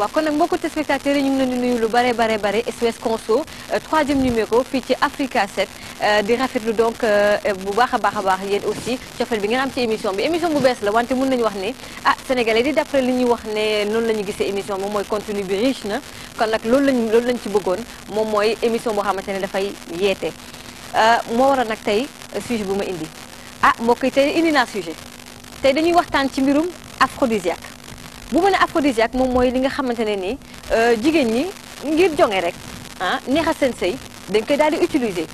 waaw kon nag mbokku téléspectateurs yi ñu ngi leen di nuyu lu bare bare bare SOS Conso troisième numéro fii ci Africa 7 di rafetlu donc bu baax a baax a baax yéen aussi cofeel bi ngeen am ci émission bi émission bu bees la wante mun nañu wax ne ah sénégalais di d'après li ñuy wax ne noonu la ñu gisee émission moom mooy contenu bi riche na kon nag loolu lañ loolu lañ ci bëggoon moom mooy émission boo xamante ne dafay yeete moo waral nag tey sujet bu ma indi ah mbokk yi tey indi naa sujet tey dañuy waxtaan ci mbirum aphrodisiaque bu ma ne aphrodisiaque moom mooy li nga xamante ne nii jigéen ñi ngir jonge rek ah neexal seen sëy dañ koy daal di utiliser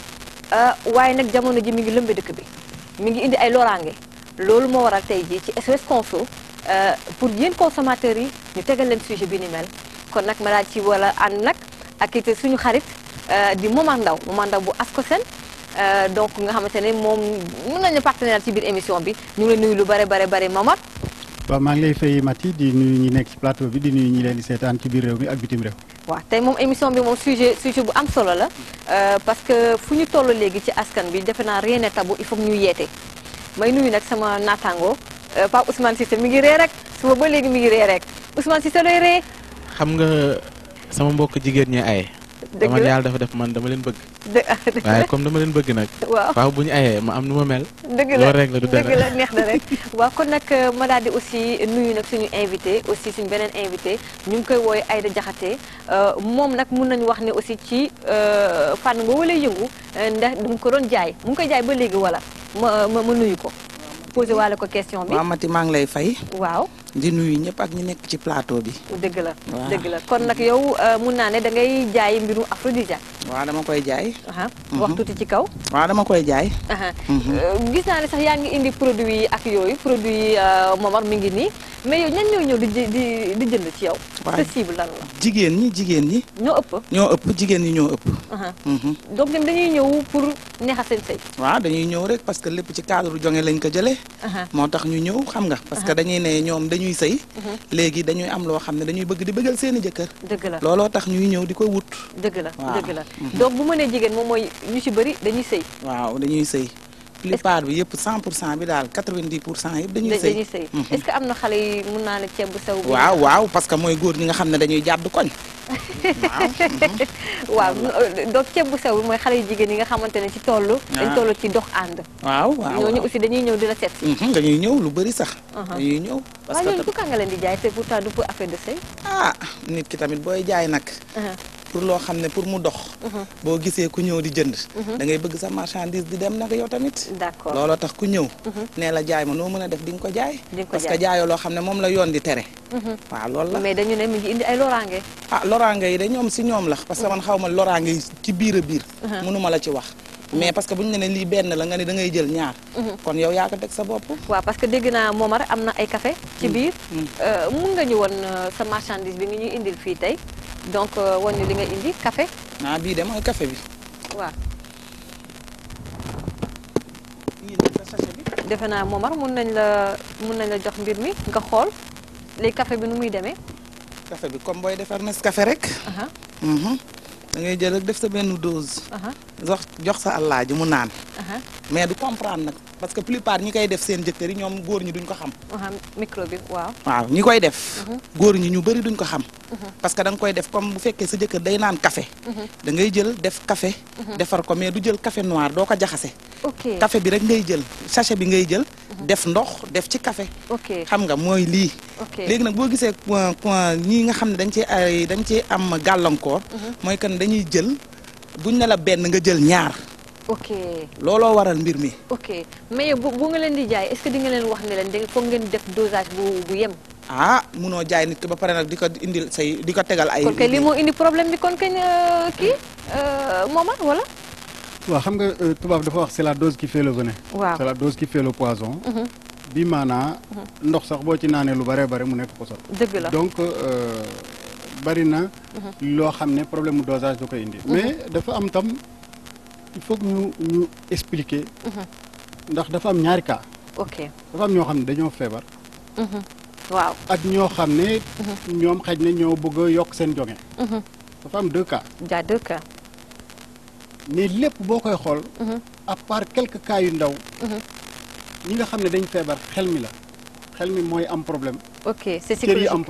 waaye nag jamono ji mi ngi lëmbe dëkk bi mi ngi indi ay loraange loolu moo waral tey jii ci SOS Conso pour yéen consommateurs yi ñu tegal leen sujet bi ni mel kon nag ma daal ci wala ànd nag ak it suñu xarit di Momar Ndaw Momar Ndaw bu Ascosen donc nga xamante ne moom mën nañu partenaire ci biir émission bi ñu ngi lay nuyu lu bare bare bare Momar waaw maa ngi lay fay Mati di nuyu ñi nekk ci plateau bi di nuyu ñi leen di seetaan ci biir réew mi ak bitim réew. waaw tey moom émission bi moom sujet sujet bu am solo la parce que fu ñu toll léegi ci askan bi defe naa rien n'est tabou il faut ñu yeete may nuyu nag sama naataango Pape Ousmane Cissé mi ngi ree rek suba ba léegi mi ngi ree rek Ousmane Cissé looy ree. xam nga sama mbokk jigéen ñi aye. dëgg man la yàlla dafa def man dama leen bëgg. dë waaye comme dama leen bëgg nag. waaw waaw bu ñu ayee ma am nu ma mel. dëgg la loolu rek la du dara dëgg la neex na rek waaw kon nag ma daal di aussi nuyu nag suñu invité aussi suñu beneen invité ñu ngi koy wooye Aïda Diakhaté moom nag mun nañu wax ne aussi ci fànn boobu lay yëngu ndax du ko doon jaay mu ngi koy jaay ba léegi wala ma ma ma nuyu ko posé waale ko question bi waaw Mati maa ngi lay fay waaw di nuyu ñëpp ak ñi nekk ci plateau bi dëgg la Waaw. dëgg la kon nag yow mun naa ne da ngay jaay mbiru aphrodisiaque waaw dama koy jaay aha wax tuuti ci kaw waaw dama koy jaay aha Euh, gis naa ne sax yaa ngi indi produit yi ak yooyu produit yi Momar mi ngi nii mais yow ñan ñoo ñëw di jë- di di jënd ci yow. Waaw. sa cible lan la jigéen ñi jigéen ñi ñoo ëpp. ñoo ëpp jigéen ñi ñoo ëpp aha Mhm. donc ñoom dañuy ñëw pour neexal seen sëy. waaw dañuy ñëw rek parce que lépp ci cadre jonge lañ ko jëlee aha moo tax ñu ñëw xam nga parce que dañuy ne ñoom dañuy sëy léegi dañuy am loo xam ne dañuy bëgg di bëggal seeni jëkkër dëgg la looloo tax ñuy ñëw di ko wut dëgg la waaw. dëgg la donc bu mënee jigéen moom mooy ñu ci bëri dañuy sëy. waaw dañuy sëy plupart bi yëpp 100 pour cent bi daal 90 pour cent yëpp dañuy da- sëy dañuy sëy Mhm. est-ce que am na xale yi mun naa ne ceeb bu sew. bi waaw waaw parce que mooy góor ñi nga xam ne dañuy jàdd koñ waaw waaw donc ceeb bu sew bi mooy xale yu jigéen yi nga xamante ne ci toll. dañ Ah. toll ci dox ànd. waaw waaw ñooñu waaw. aussi dañuy ñëw di la seet si. Mhm, dañuy ñëw lu bëri sax Aha. dañuy ñëw parce waaw que ñooñu tam- pourquoi nga leen di jaay te pourtant du pour affaire de sëy. ah nit ki tamit booy jaay nag aha pour loo xam ne pour mu dox boo gisee ku ñëw di jënd da ngay bëgg sa marchandise di dem nag yow tamit d'accord looloo tax ku ñëw nee la jaay ma noo mën a def di nga ko jaay Di nga ko parce jaay. que jaayoo loo xam ne moom la yoon di tere waaw loolu la mais dañu ne mi ngi indi ay loraange. ah loraange yi de ñoom si ñoom la parce que man xaw ma loraange yi ci biir a biir mënuma la ci wax mais parce que bu ñu ne lii benn la nga ne da ngay jël ñaar kon yow yaa ko teg sa bopp waaw parce que dégg naa Momar am na ay café ci biir. Euh, mun nga ñu woon euh, sa marchandise bi nga ñuy indil fii tey donc euh, wan ñu li nga indi café ah bii de mooy café bi waaw bii de sa sachet bi defe naa Momar mun nañ la mun nañ la jox mbir mi nga xool léegi café bi nu muy demee. café bi comme booy defar Nescafé rek aha Mhm. da ngay jël rek def sa benn dose aha jox jox sa àllaaji mu naan aha mais du comprendre nag parce que plupart ñi koy def seen jëkkër yi ñoom góor ñi duñ ko xam aha micro bi waaw. waaw ñi koy def góor ñi ñu bëri duñ ko xam parce que da nga koy def comme bu fekkee sa jëkkër day naan café da ngay jël def café defar ko mais du jël café noir doo ko jaxase ok café bi rek ngay jël sachet bi ngay jël def ndox def ci café ok xam nga mooy lii ok léegi nag boo gisee point point ñii nga xam ne dañ ci ay dañ ci am gàllankoor mooy que ne dañuy jël buñ ne la benn nga jël ñaar ok looloo waral mbir mi ok mais bu bu nga leen di jaay est-ce que di nga leen wax ne leen da foog ngeen def dosage bu bu yem. ah munoo jaay nit ki ba pare nag di ko indil say di ko tegal ay kon kay lii moo indi problème bi kon kañ euh, kii euh, Momar wala. waaw xam nga euh, tubaab dafa wax c'est la dose qui fait le venin. waaw c'est la dose qui fait le poison. bi maanaa ndox sax boo ci naanee lu bare bare mu nekk poison. dëgg la donc euh, bari na loo xam ne problème mu dosage da koy indi. mais dafa am tam il faut que ñu ñu expliquer. ndax dafa am ñaari cas. ok dafa am ñoo xam ne dañoo feebar. waaw. ak ñoo xam ne. ñoom xaj na ñoo bëgg a yokk seen jonge dafa am deux cas. jaa deux cas. mais lépp boo koy xool. à part quelques cas yu ndaw. ñi nga xam ne dañ feebar xel mi la xel mi mooy am problème ok c'est cër yi am psychologique problème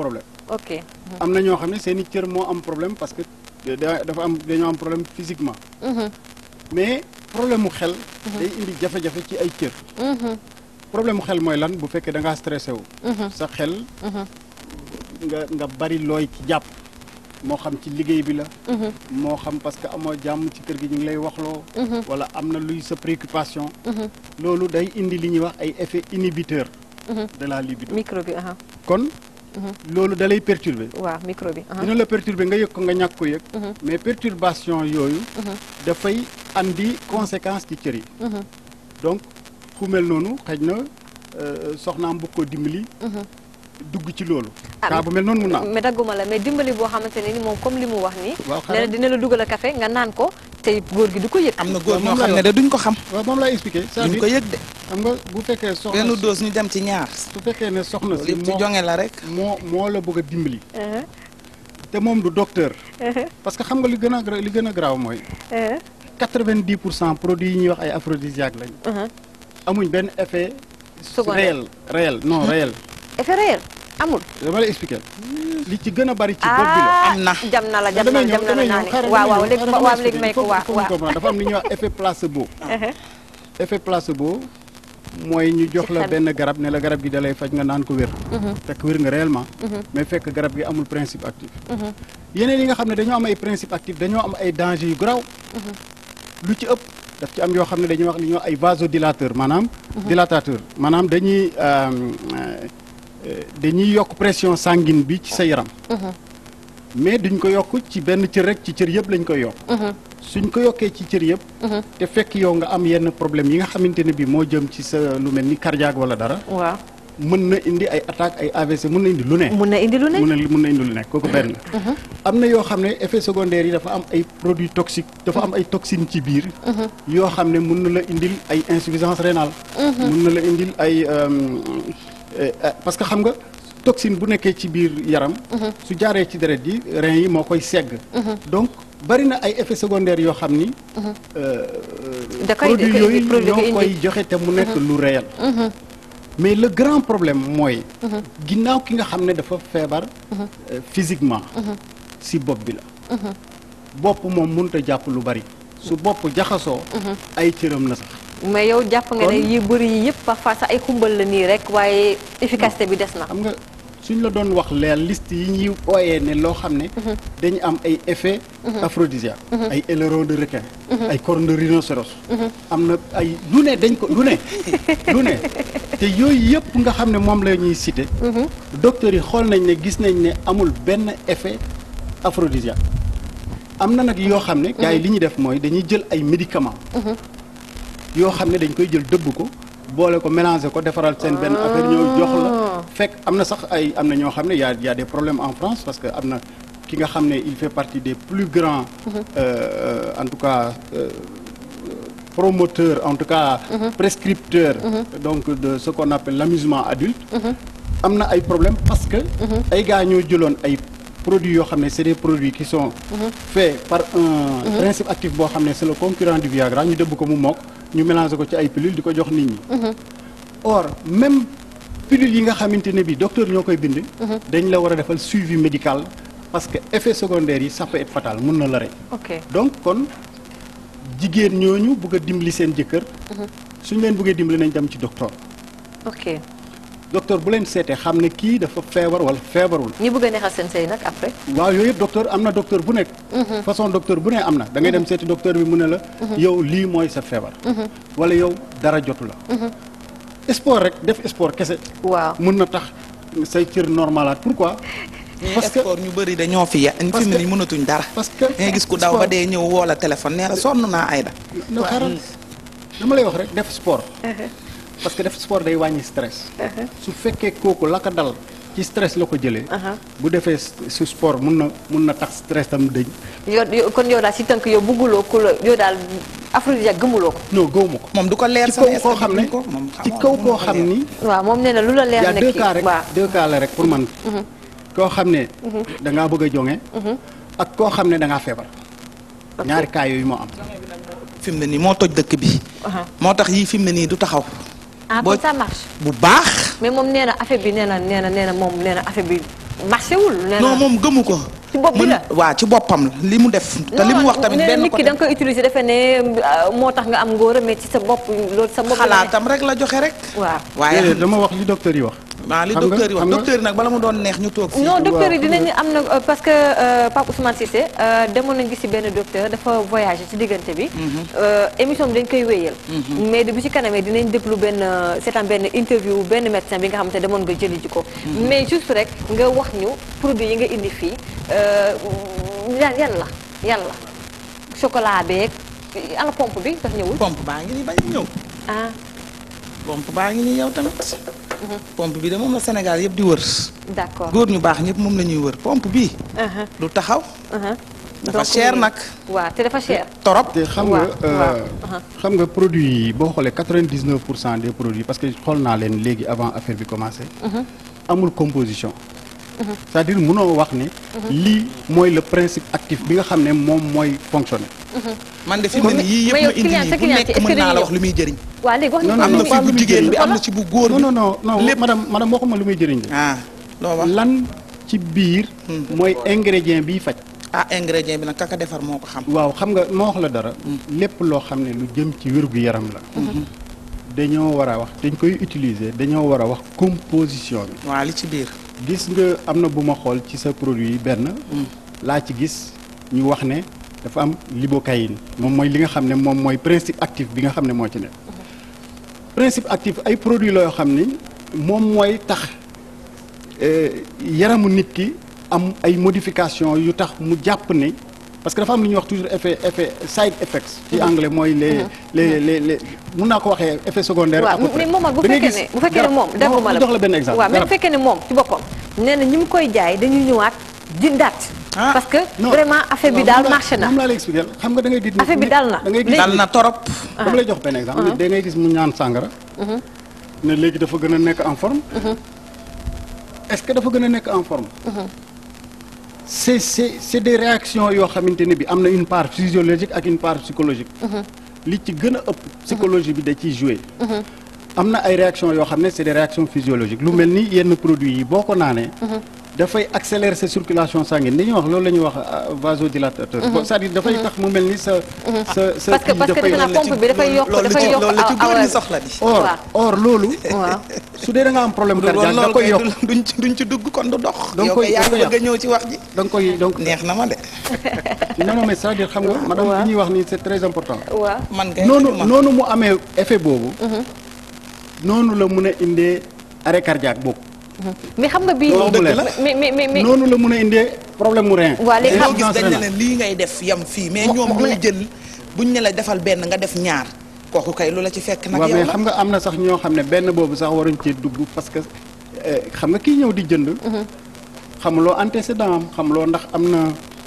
ok. am na ñoo xam ne seen i cër moo am problème parce que da- dafa am dañoo am problème physiquement Mhm, mais problème mu xel day indi jafe-jafe ci ay cër mhm, problème mu xel mooy lan bu fekkee da ngaa stressé wu mhm, sa xel mhm, nga nga bari looy ci jàpp moo xam ci liggéey bi la mhm, moo xam parce que amoo jàmm ci kër gi ñu ngi lay waxloo mhm, wala am na luy sa préoccupation mhm, loolu day indi li ñuy wax ay effet inhibiteur mhm. de la libido micro bi aha kon loolu da lay perturber waaw micro bi aha dina la perturber nga yëg ko nga ñàkk ko yëg Mhm. mais perturbation yooyu Mhm. dafay andi conséquence ci cër yi Mhm, donc ku mel noonu xëj na euh, soxnaam bu ko dimbali mhm. dugg ci loolu Ah, kaa bu mel noonu mun na am mais dagguma la mais dimbali boo xamante ne ni moom comme li mu wax nii waaw nee na xaaral dina la dugal a café nga naan ko te góor gi du ko yëg am na góor waaw, ñoo moom xam lay ne de duñ ko xam waaw moom laay expliquer duñ c'est-à-dire ko yëg de xam nga bu fekkee soxna benn si- dose ñu dem ci ñaar su fekkee ne soxna si lépp ci moo jonge la rek moo moo la bëgg a dimbali Uh-huh, te moom du docteur uh-huh, parce que xam nga li gën a gra- li gën a graaw mooy uh-huh, 90 pour cent produits yi ñuy wax ay aphrodisiaques lañ uh-huh. amuñ benn effet Secondaire. réel réel non réel effet réel amul dama lay expliquer li ci gën a bari ci bopp bi la ah Am na. jam na la jam na damay la ñëw jam na la damay naa ñëw ne xaaral waaw waaw damay léegi ñëw, waaw xaaral léegi may ko il faut- waaw il faut ñu waaw comprendre. dafa am li ñuy wax effet placebo Uh-huh, effet placebo mooy ñu jox Ci la xel. benn garab ne la garab gi da lay faj nga naan ko wér mhm, fekk wér nga réellement mhm, mais fekk garab gi amul principe actif mhm, yeneen yi nga xam ne dañoo am ay principe actif dañoo am ay danger yu garaaw lu ci ëpp daf ci am yoo xam ne dañuy wax li ñuy wax ay vasodilateur maanaam dilatateur maanaam dañuy euh, euh, dañuy yokk pression sanguine bi ci sa yaram mhm, mais duñ ko yokk ci benn cër rek ci cër yëpp lañ koy yokk mhm, suñ ko yokkee ci cër yëpp mhm. te fekk yow nga am yenn problème yi nga xamante ne bi moo jëm ci sa lu mel ni cardiaque wala dara waaw mën na indi ay attaque ay AVC mën na indi lu ne mun na indi lu ne mën na mën na indi lu nekk kooku benn am na yoo xam ne effet secondaire yi dafa am ay produits toxiques dafa am ay toxines ci biir yoo xam ne mën na la indil ay insuffisance rénale mën na la indil ay euh, euh, parce que xam nga toxine bu nekkee ci biir yaram su jaaree ci deret yi rein yi moo koy segg donc bari na ay effets secondaires yoo xam ni euh, da koy produits da koy yooyu indi produit da koy ñoo koy indi joxe te mu nekk lu réel mais le grand problème mooy ginnaaw ki nga xam ne dafa feebar euh, physiquement si bopp bi la bopp moom mënut a jàpp lu bari su bopp jaxasoo ay cëram na sax mais yow jàpp nga ne Kon- yi bëri yi yëpp parfois sax ay xumbal la nii rek waaye efficacité bi des na xam nga suñ la doon wax leer liste yi ñuy ooyee ne loo xam ne dañu am ay effet aphrodisiaque ay aileron de requin ay corne de rhinocéros am na ay lu ne dañ ko lu ne lu ne te yooyu yëpp nga xam ne moom la ñuy cité docteurs yi xool nañ ne gis nañ ne amul benn effet aphrodisiaque am na nag yoo xam ne gars yi li ñuy def mooy dañuy jël ay médicaments yoo xam ne dañ koy jël dëbb ko boole ko mélanger ko defaral seen benn affaire ñëw jox la fekk am na sax ay am na ñoo xam ne y a y a des problèmes en France parce que am na ki nga xam ne il fait partie des plus grands euh, en tout cas euh, promoteurs en tout cas prescripteurs donc de ce qu'on appelle l'amusement adulte am na ay problèmes parce que ay gars ñoo jëloon ay produits yoo xam ne c'est des produits qui sont faits par un principe actif boo xam ne c'est le concurrent du Viagra ñu dëbb ko mu mokk ñu mélanger ko ci ay pilules di ko jox nit ñi or même pilules yi nga xamante ne bi docteur ñoo koy bind dañ la war a defal suivi médical parce que effet secondaire yi ça peut être fatal mun na la rey ok donc kon jigéen ñooñu bëgg a dimbali seen jëkkër suñ leen bëggee dimbali nañ dem ci docteur ok docteur bu leen seetee xam ne kii dafa feebar wala feebarul ñi bëgg a neexal seen sëy nag après waaw yooyu yëpp docteur am na docteur bu nekk façon docteur bu ne am na da ngay dem seeti docteur bi mu ne la yow lii mooy sa feebar wala yow dara jotu la sport rek def sport kese waaw mun na tax say cër normalaat pourquoi parce que sport ñu bëri dañoo fi ya fi mu ne nii mënatuñ dara parce que da ngay gis ku daw ba dee ñëw woo la téléphone nee la sonn naa Aïda no xaaral dama lay wax rek def sport parce que def sport day wàññi stress su fekkee kooku la ko dal ci stress la ko jëlee bu defee su sport mun na mun na tax stress tam dëñ yow yow- kon yow daal si tënk yow bëgguloo ku la yow daal aphrodisiaque gëmuloo ko non gëw ma ko moom du ko leer ci sama kaw koo xam ne ko moom ci kaw koo xam ni waaw moom nee na lu la y leer a ne deux kii cas rek waaw deux cas la rek pour man koo xam ne da ngaa bëgg a jonge ak koo xam ne da ngaa feebar ñaari cas yooyu moo am fi mu ne nii moo toj dëkk bi Aha. moo tax yii fi mu ne nii du taxaw ah boo- kon ça marche bu baax mais moom nee na affaire bi nee na nee na nee na moom nee na affaire bi marché wul. nee non na moom gëmu ko. Ci bopp bi Mën- la. waa ci boppam la li mu def. te li mu wax tamit nee na benn nit ki côté da nga koy utiliser defe ne euh, moo tax nga am ngóora mais ci sa bopp loolu sa bopp la ne. xalaatam rek la joxe rek. waaw. waaye déedéet dama wax li docteur yi wax. waaw li xam nga- docteur yi wax xam nga- docteur yi nag bala mu doon neex ñu toog fii. non docteur yi waaw. dinañu am na euh, parce que euh, Pape Ousmane Cissé euh, demoon nañu gis ci benn docteur dafa voyagé ci diggante bi. Euh, émission bi dañ koy wéyal. mais bi ci kanamee dinañ déglu benn euh, seetaan benn interview benn médecin bi nga xamante ne demoon nga jëli ji ko. mais juste rek nga wax ñu produit yi nga indi fii euh, yan yan la yan la chocolat beeg ala pompe bi daf ñëwul. pompe baa ngi nii bañ ñëw. ah pompe baa ngi nii yow tamit. pompe bi de moom la Sénégal yëpp di wër. d'accord. góor ñu baax ñëpp moom la ñuy wër pompe bi Uh-huh, du taxaw. uh-huh. dafa Donc, cher nag. waaw te dafa cher. torop. te xam waaw, nga waaw. euh, xam nga produit yi boo xoolee 99 pour cent des produits parce que xool naa leen léegi avant affaire bi commencé. amul composition. c'est-à-dire mënoo wax ne. lii mooy le principe actif bi nga xam ne moom mooy fonctionner. man de fi mu ne nii yii mais yëpp yow ma indi client- sa client nii bu nekk est-ce que mën naa dañuy la wax lu muy jëriñ. waa léegi wax Non, nañu non, am na non, fi pas bu lu muy jigéen bi jëriñ. am na ci bu góor non bi. non non non lépp. madame madame waxuma lu muy jëriñ de. ah loo wax lan ci biir. mooy ingrédient biy faj. ah ingrédient bi nag kaka defar moo ko xam. waaw xam nga moo wax la dara. lépp loo xam ne lu jëm ci wérgu yaram la. dañoo war a wax dañ koy utiliser dañoo war a wax composition bi. waa li ci biir. gis nga am na bu ma xool ci sa produit yi benn. laa ci gis ñu wax ne dafa am lidocaïne moom mooy li nga xam ne moom mooy principe actif bi nga xam ne moo ci nekk. principe actif ay produits la yoo xam ni moom mooy tax euh, yaramu nit ki am ay modification yu tax mu jàpp ne parce que dafa am lu ñuy wax toujours effet effet side effects. ci anglais mooy les les les les mun naa ko waxee effet secondaire. à peu waaw près. mais moom bu Da ngay fekkee gis ne bu fekkee ne garab- moom non, dégguma la jox la benn exemple. waaw mais bu garab. fekkee ne moom ci boppam nee na ñi mu koy jaay dañuy ñëwaat dindaat Ah. parce que non vraiment affaire bi non, daal moom laa- marché na moom laa lay expliquer xam nga da ngay gis. nit- Affaire bi nit- dal na. da ngay gis Léegi- dal na torop. dama lay jox benn exemple. nit da ngay gis mu ñaan sàngara. ne léegi dafa gën a nekk en forme. est-ce que dafa gën a nekk en forme. c'est c'est c'est des réactions yoo xamante ne bi am na une part physiologique ak une part psychologique. li ci gën a ëpp. psychologie bi da ciy jouer. am na ay réactions yoo xam ne c'est des réactions physiologiques lu mel ni yenn produits yi boo ko naanee. dafay accélérer sa circulation sanguine li ñuy wax loolu la ñuy wax euh, vasodilatateur. Bon, c'est-à-dire dafay tax mu mel ni sa sa sa parce que kii parce que dafay- defe naa pompe bi dafay yokk loolu la dafay ci yokk loolu la ci góor awar ñi soxla di. or waaw. or loolu. waaw su dee da nga am problème loolu cardiaque da loolu koy kay yokk du- duñ ci duñ ci dugg kon du dox. Da nga yow koy- kay yaa da nga ngi koy bëgg a ñëw ci wax ji. da nga koy donc neex na ma de. non non mais c'est-à-dire xam nga madame waaw. li ñuy wax nii c'est très important. waaw man kay noonu ma noonu mu amee effet boobu. noonu la mun a indee arrêt cardiaque boobu. mais xam nga bii Loolu nii dëgg la. mais mais mais mais noonu la mun a indee problème mu rein. Waa, léegi ñoo xam- gis dañ ne Insuffisance leen lii ngay def yam fii mais Mo- ñoom mo- ñooy ne- jël buñ ne la defal benn nga def ñaar kooku kay lu la ci fekk nag waaw yow mais la xam nga am na sax ñoo xam ne benn boobu sax waruñ cee dugg parce que euh, xam nga kii ñëw di jënd. xamuloo antécédent am xamuloo ndax am na.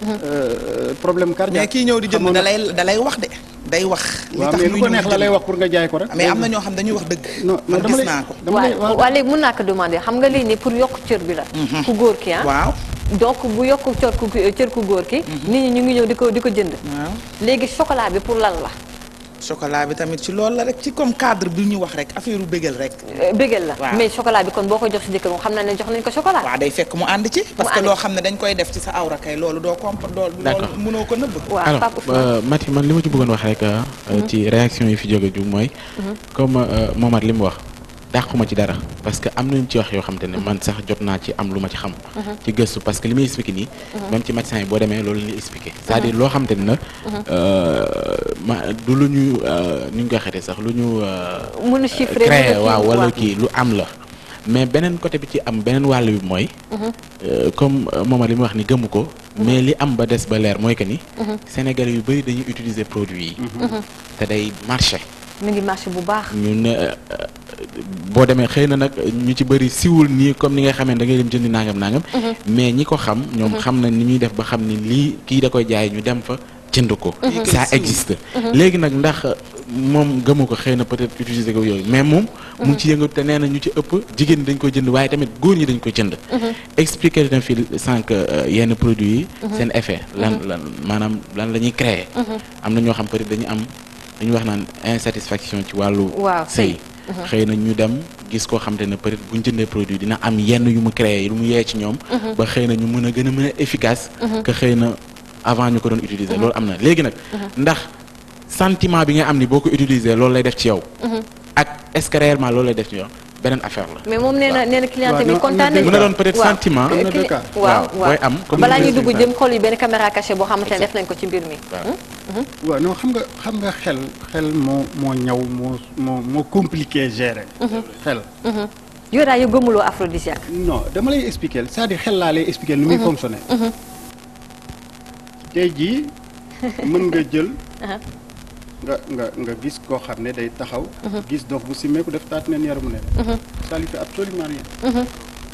euh, problème cardiaque. mais kii ñëw di jënd xamoon da na- lay da lay wax de day wax. li waaw tax mais muy lu ko ñëw neex di la lay jënd. wax pour nga jaay ko rek. mais am na ñoo xam dañuy wax dëgg. non non man dama gis lay naa ko. dama lay waaw waaw léegi mën naa ko demander xam nga lii nii pour yokk cër bi la ku góor ki ah waaw donc bu yokk cër ku cër ku góor ki nit ñi ñu ngi ñëw di ko di ko jënd waaw. léegi chocolat bi pour lan la chocolat bi tamit ci loolu la rek ci comme cadre bi ñu wax rek affaire u bégal rek. Euh, bégal la Waaw. mais chocolat bi kon boo ko jox si jëkkër moom xam naa ne jox nañ ko chocolat waaw day fekk mu ànd ci. parce que ànd loo ci. xam ne dañ koy def ci sa awra kay loolu doo comp loolu. D'accord. loolu mënoo ko nëbb. waaw alors Pape Ousmane euh, Mati man li ma ci bëggoon wax rek euh, ci réaction yi fi jóge ju mooy comme euh, Momar li mu wax dàquma ci dara parce que am nañu ci wax yoo xam te ne man sax jot naa ci am lu ma ci xam ci gëstu parce que li muy expliqué nii même ci médecin yi boo demee loolu la ñuy expliqué c'est-à-dire loo xam te ne la euh, ma du lu ñu euh, ni ñu koy xetee sax lu ñu euh, mën a chiffrer créé mën a kii, waaw wala waaw. kii lu am la mais beneen côté bi ci am beneen wàll bi mooy euh, comme euh, Momar li mu wax ni gëmu ko mais li am ba des ba leer mooy que ni Sénégalais yu bëri dañuy utiliser produit yi te day marché mi ngi marché bu baax ñu ne euh, boo demee xëy na nag ñu ci bëri siwul nii comme ni nga xamee da ngay dem jëndi nangam nangam mais ñi ko xam ñoom xam na ni ñuy def ba xam ni lii kii da koy jaay ñu dem fa jënd ko ça existe léegi nag ndax moom gëmu ko xëy na peut-être utiliser ko yooyu mais moom mu ngi ci yëngatu te nee na ñu ci ëpp jigéen ñi dañ koy jënd waaye tamit góor ñi dañ koy jënd expliquer na fi sànq euh, yenn produits yi seen effet lan lan maanaam lan la ñuy créer am na ñoo xam peut-être dañu am dañuy wax naan insatisfaction ci wàllu waaw sëy xëy na ñu dem gis koo xam te ne peut-être bu ñu jëndee produit dina am yenn yu mu créé yu mu yee ci ñoom ba xëy na ñu mën a gën a mën a efficace que xëy na avant ñu ko doon utiliser loolu am na léegi nag ndax sentiment bi nga am ni boo ko utiliser loolu lay def ci yow ak est-ce que réellement loolu lay def ci yow beneen affaire la mais moom nee na nee na client waaw bi non, kontaan am na nañu mën na doon peut-être waaw. sentiment Am na deux Cli- cas. waaw waaw waaw booy am comme balaa ni ñuy nga dugg ko jëm xool yi benn caméra cachée boo xamante ne def nañ ko ci mbir mi Waaw. waaw non xam nga xam nga xel xel moo moo ñaw moo moo moo compliqué gérer. xel yow daal yow gëmuloo aphrodisiaque non dama lay expliquer c'est-à-dire xel laa lay expliquer nu muy fonctionner. tey jii mën nga jël. nga nga nga gis koo xam ne day taxaw. gis dof bu simmeeku def taat neen yaramu ne. ça lui fait absolument rien.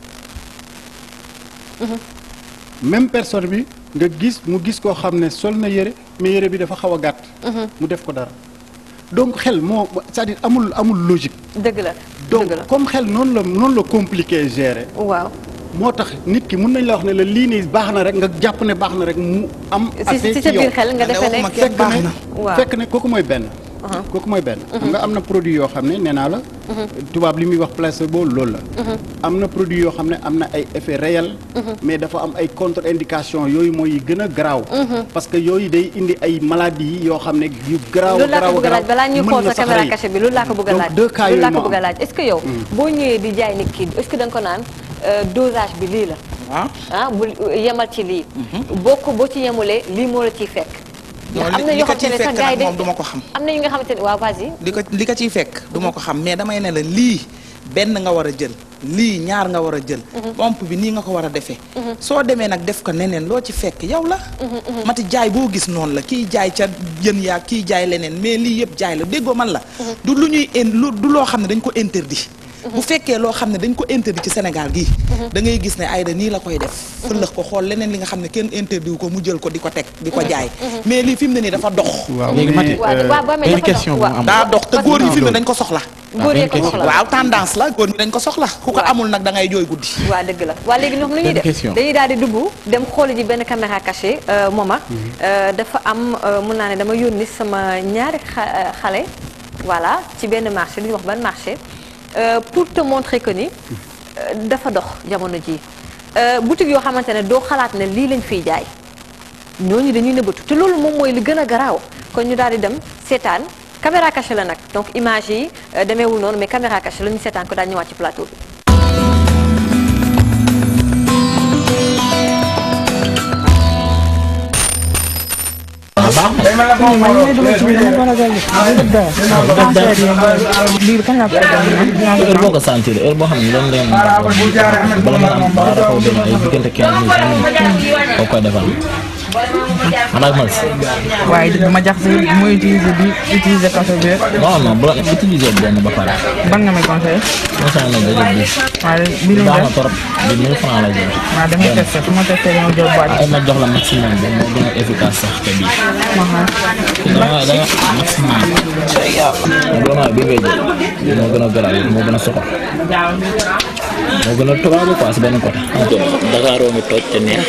même personne bi nga gis mu gis koo xam ne sol na yére mais yére bi dafa xaw a gàtt. mu def ko dara donc xel moo c'est-à-dire amul amul logique. dëgg la donc dëgg la comme xel noonu la noonu la compliqué gérer. waaw moo tax nit ki mun nañ la wax ne la lii nii baax na rek nga jàpp ne baax na rek mu am. si assez si ci sa yow biir xel nga Man de defee ne waxuma kenn fekk baax ne na. Waaw. fekk ne kooku mooy benn. kooku mooy benn. xam nga am na produit yoo xam ne nee naa la. tubaab li muy wax placebo loolu la. am na produit yoo xam ne am na ay effets réels. mais dafa am ay contre indication yooyu mooy yi gën a garaaw. parce que yooyu day indi ay maladies yoo xam ne yu garaaw loolu laa garaaw ko bëgg a laaj garaaw balaa ñuy mën xool na sa sax caméra rey. cachée bi loolu laa ko bëgg a donc laaj deux cas loolu laa yooyu ko moo bëgg a am. laaj est-ce que yow boo ñëwee di jaay nit ki est-ce que da nga ko naan euh, dosage bi lii la waaw ah bu yemal ci lii boo ko boo ci yemulee lii moo la ciy fekk non am na li yoo ko xamante ciy ne sax fekk gars yi nag dañ moom du ma ko xam am na yi nga xamante ne waaw vas-y li ko li ko ciy fekk du ma ko xam mais damay ne la lii benn nga war a jël lii ñaar nga war a jël pompe bi nii nga ko war a defee soo demee nag def ko neneen loo ci fekk yow la mati jaay boo gis noonu la kii jaay ca jën yaa kii jaay leneen mais lii yëpp jaay la déggoo man la du lu ñuy in lu du loo xam ne dañ ko interdit bu fekkee loo xam ne dañ ko interdit ci Sénégal gii da ngay gis ne Aïda nii la koy def fëlëx ko xool leneen li nga xam ne kenn interdit wu ko mu jël ko di ko teg di ko jaay mais lii fi mu ne nii dafa dox waaw Léegi Mati, mais, waaw euh, waaw boo amee benn dafa question dox bu waaw. am. daa dox te Parce que- góor yi fi mu ne dañ ko soxla góor yee ko benn soxla waaw tendance la góor ñi dañ ko soxla ku ko Waaw. amul nag da ngay jooy guddi waaw dëgg la waa léegi ñoom lu ñuy Benn def question. dañuy daal di dugg dem xooli ji benn caméra cachée euh, Moma Euh, dafa am euh, mun naa ne dama yónni sama ñaari xa- euh, xale voilà ci benn marché lu ñuy wax ban marché euh, pour te montrer que ni euh, dafa dox jamono ji Euh, boutique yoo xamante ne doo xalaat ne lii lañ fiy jaay ñooñu dañuy nëbbatu te loolu moom mooy li gën a garaaw kon ñu daal di dem seetaan caméra cachée la nag donc image yi euh, demeewul noonu mais caméra cachée la ñu seetaan ko daal ñëwaat ci plateau bi. heure boo ko sentir heure boo xam ne dañ leen bala nga am bala dafa dem ay diggante 15 minutes boo koy defal xanaa man waaye du ma jaxase muy utiliser bi utiliser café bi rek non non bu la utiliser benn ba pare ban nga may conseillé non ça nga jël bi waaye bi ñu baax na def trop bi 1000 francs la jël waaw damay testé su ma testé dama jël boîte ay ma jox la maximum bi moo gën a efficace sax que bii da nga da nga maximum vraiment bi ngay jël moo gën a garaaw moo gën a soxal moo gën a tubaabu quoi si benn côté Dakar ngi toj te neex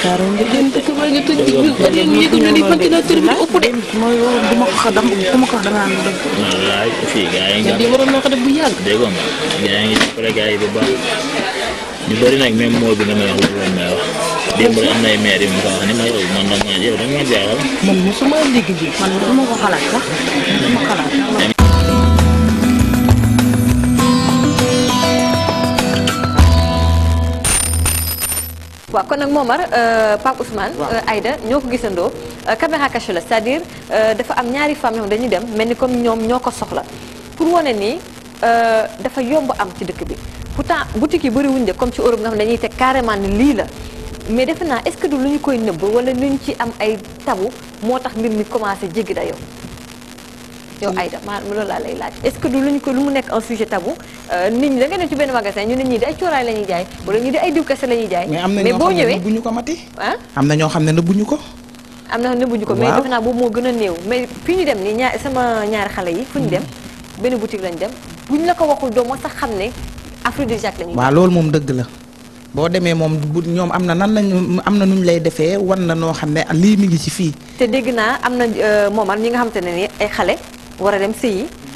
mooy du ma ko xa dam du ma ko wax danaa def wallaay fii gars yi nga waroon na ko def bu yàgg dégg nga gars yi ngi jàppale gars yi bu baax ñu bëri nag même moo bi nga may wax loolu lañ may wax démb rek am na ay maire yu ma ko wax ni ma yow man nag ma yow da nga ma jaaxal man mosuma dégg ji man du ma ko xalaat sax du ma xalaat waaw kon nag Momar euh, Pape Ousmane euh, Aïda ñoo ko gisandoo euh, caméra cachée la c'est-à-dire euh, dafa am ñaari femmes yoo xam dañuy dem mel ni comme ñoom ñoo ko soxla pour wane ni euh, dafa yomb am ci dëkk bi pourtant boutique yi bëri wuñ de comme ci Europe nga xam ne dañuy teg carrément ni lii la mais defe naa est-ce que du lu ñu koy nëbb wala lu ñu ci am ay tabu moo tax mbir mi commencé jéggi dayoo yow Aïda maa loolu laa lay laaj est-ce que du lu ñu ko lu mu nekk un sujet tabou euh, nit ñi da nga dem ci benn magasin ñu ne ñii di ay cooraay la ñuy jaay wala ñii di ay diw kese la ñuy jaay mais am na ñoo boo xam ne ñëwee nëbbuñu ko mati ah am na ñoo xam ne nëbbuñu ko am na nëbbuñu ko mais Waaw. defe naa boobu moo gën a néew mais fi ñu dem nii ñaar sama ñaari xale yi fu ñu dem benn boutique lañ dem buñ la ko waxul doo moo sax xam ne aphrodisiaque la ñuy waaw loolu moom dëgg la boo demee moom bu ñoom am na nan lañu am na nuñ lay defee wan na noo xam ne lii mi ngi ci fii te dégg naa am na moomar ñi nga xamante ne ni ay xale war a dem sëyi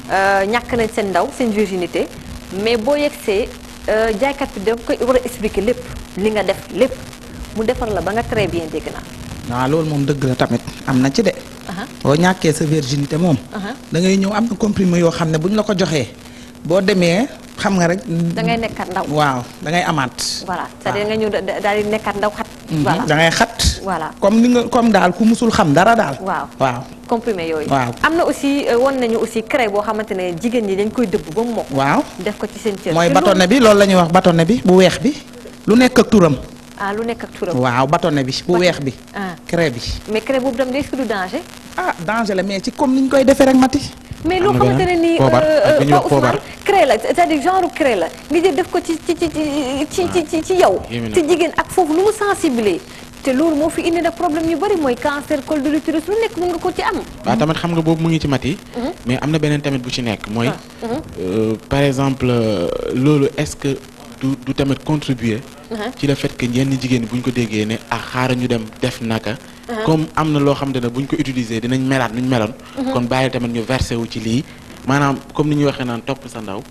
euh, ñàkk nañ seen ndaw seen virginité mais boo yegsee euh, jaaykat bi da koy war a expliquer lépp li nga def lépp mu defar la ba nga très bien dégg naa. waaw loolu moom dëgg la tamit am na ci de. Aha. boo ñàkkee sa virginité moom. Aha. da ngay ñëw am na comprimé yoo xam ne bu ñu la ko joxee boo demee xam nga rek. da ngay nekkaat ndaw. waaw da ngay amaat. voilà c'est-à-dire nga ñëw da- da- daal di nekkaat ndaw xat. voilà da ngay xat. Voilà. comme ni nga comme daal ku musul xam dara daal. waaw waaw. comprimé yooyu. Waaw. am na aussi euh, won nañu aussi crée boo xamante ne jigéen ñi dañ koy dëbb ba mu mokk. waaw def ko ci seen cër. mooy te bâtonnet loolu- bi loolu la ñuy wax bâtonnet bi bu weex bi lu nekk ak turam. ah lu nekk ak turam. waaw bâtonnet bi bu weex bi. ah crée bi. mais crée boobu tam est-ce que du danger. ah danger la mais ci comme ni ñu koy defee rek mati. mais Am loo na xamante ne beneen nii poobar, ak bi ñuy wax Pa poobar. Ousmane crée la c'est-à-dire genre crée la nga jël def ko ci ci ci ci ci ci ci yow. yéeme na. ci jigéen ak foofu lu mu sensibiliser te loolu moo fi indi nag problème yu bari mooy cancer col de l'utérus lu nekk mën nga ko ci am. waaw tamit xam nga boobu mu ngi ci mat yi mais am na beneen tamit bu ci nekk mooy euh, par exemple euh, loolu est-ce que du du tamit contribuer ci le fait que yenn jigéen ñi bu ñu ko déggee ne ah xaaral ñu dem def naka comme am na loo xam ne bu ñu ko utiliser dinañ melaat nu ñu meloon kon bàyyi tamit ñu versé wu ci lii maanaam comme ni ñuy waxee naan topp sa ndaw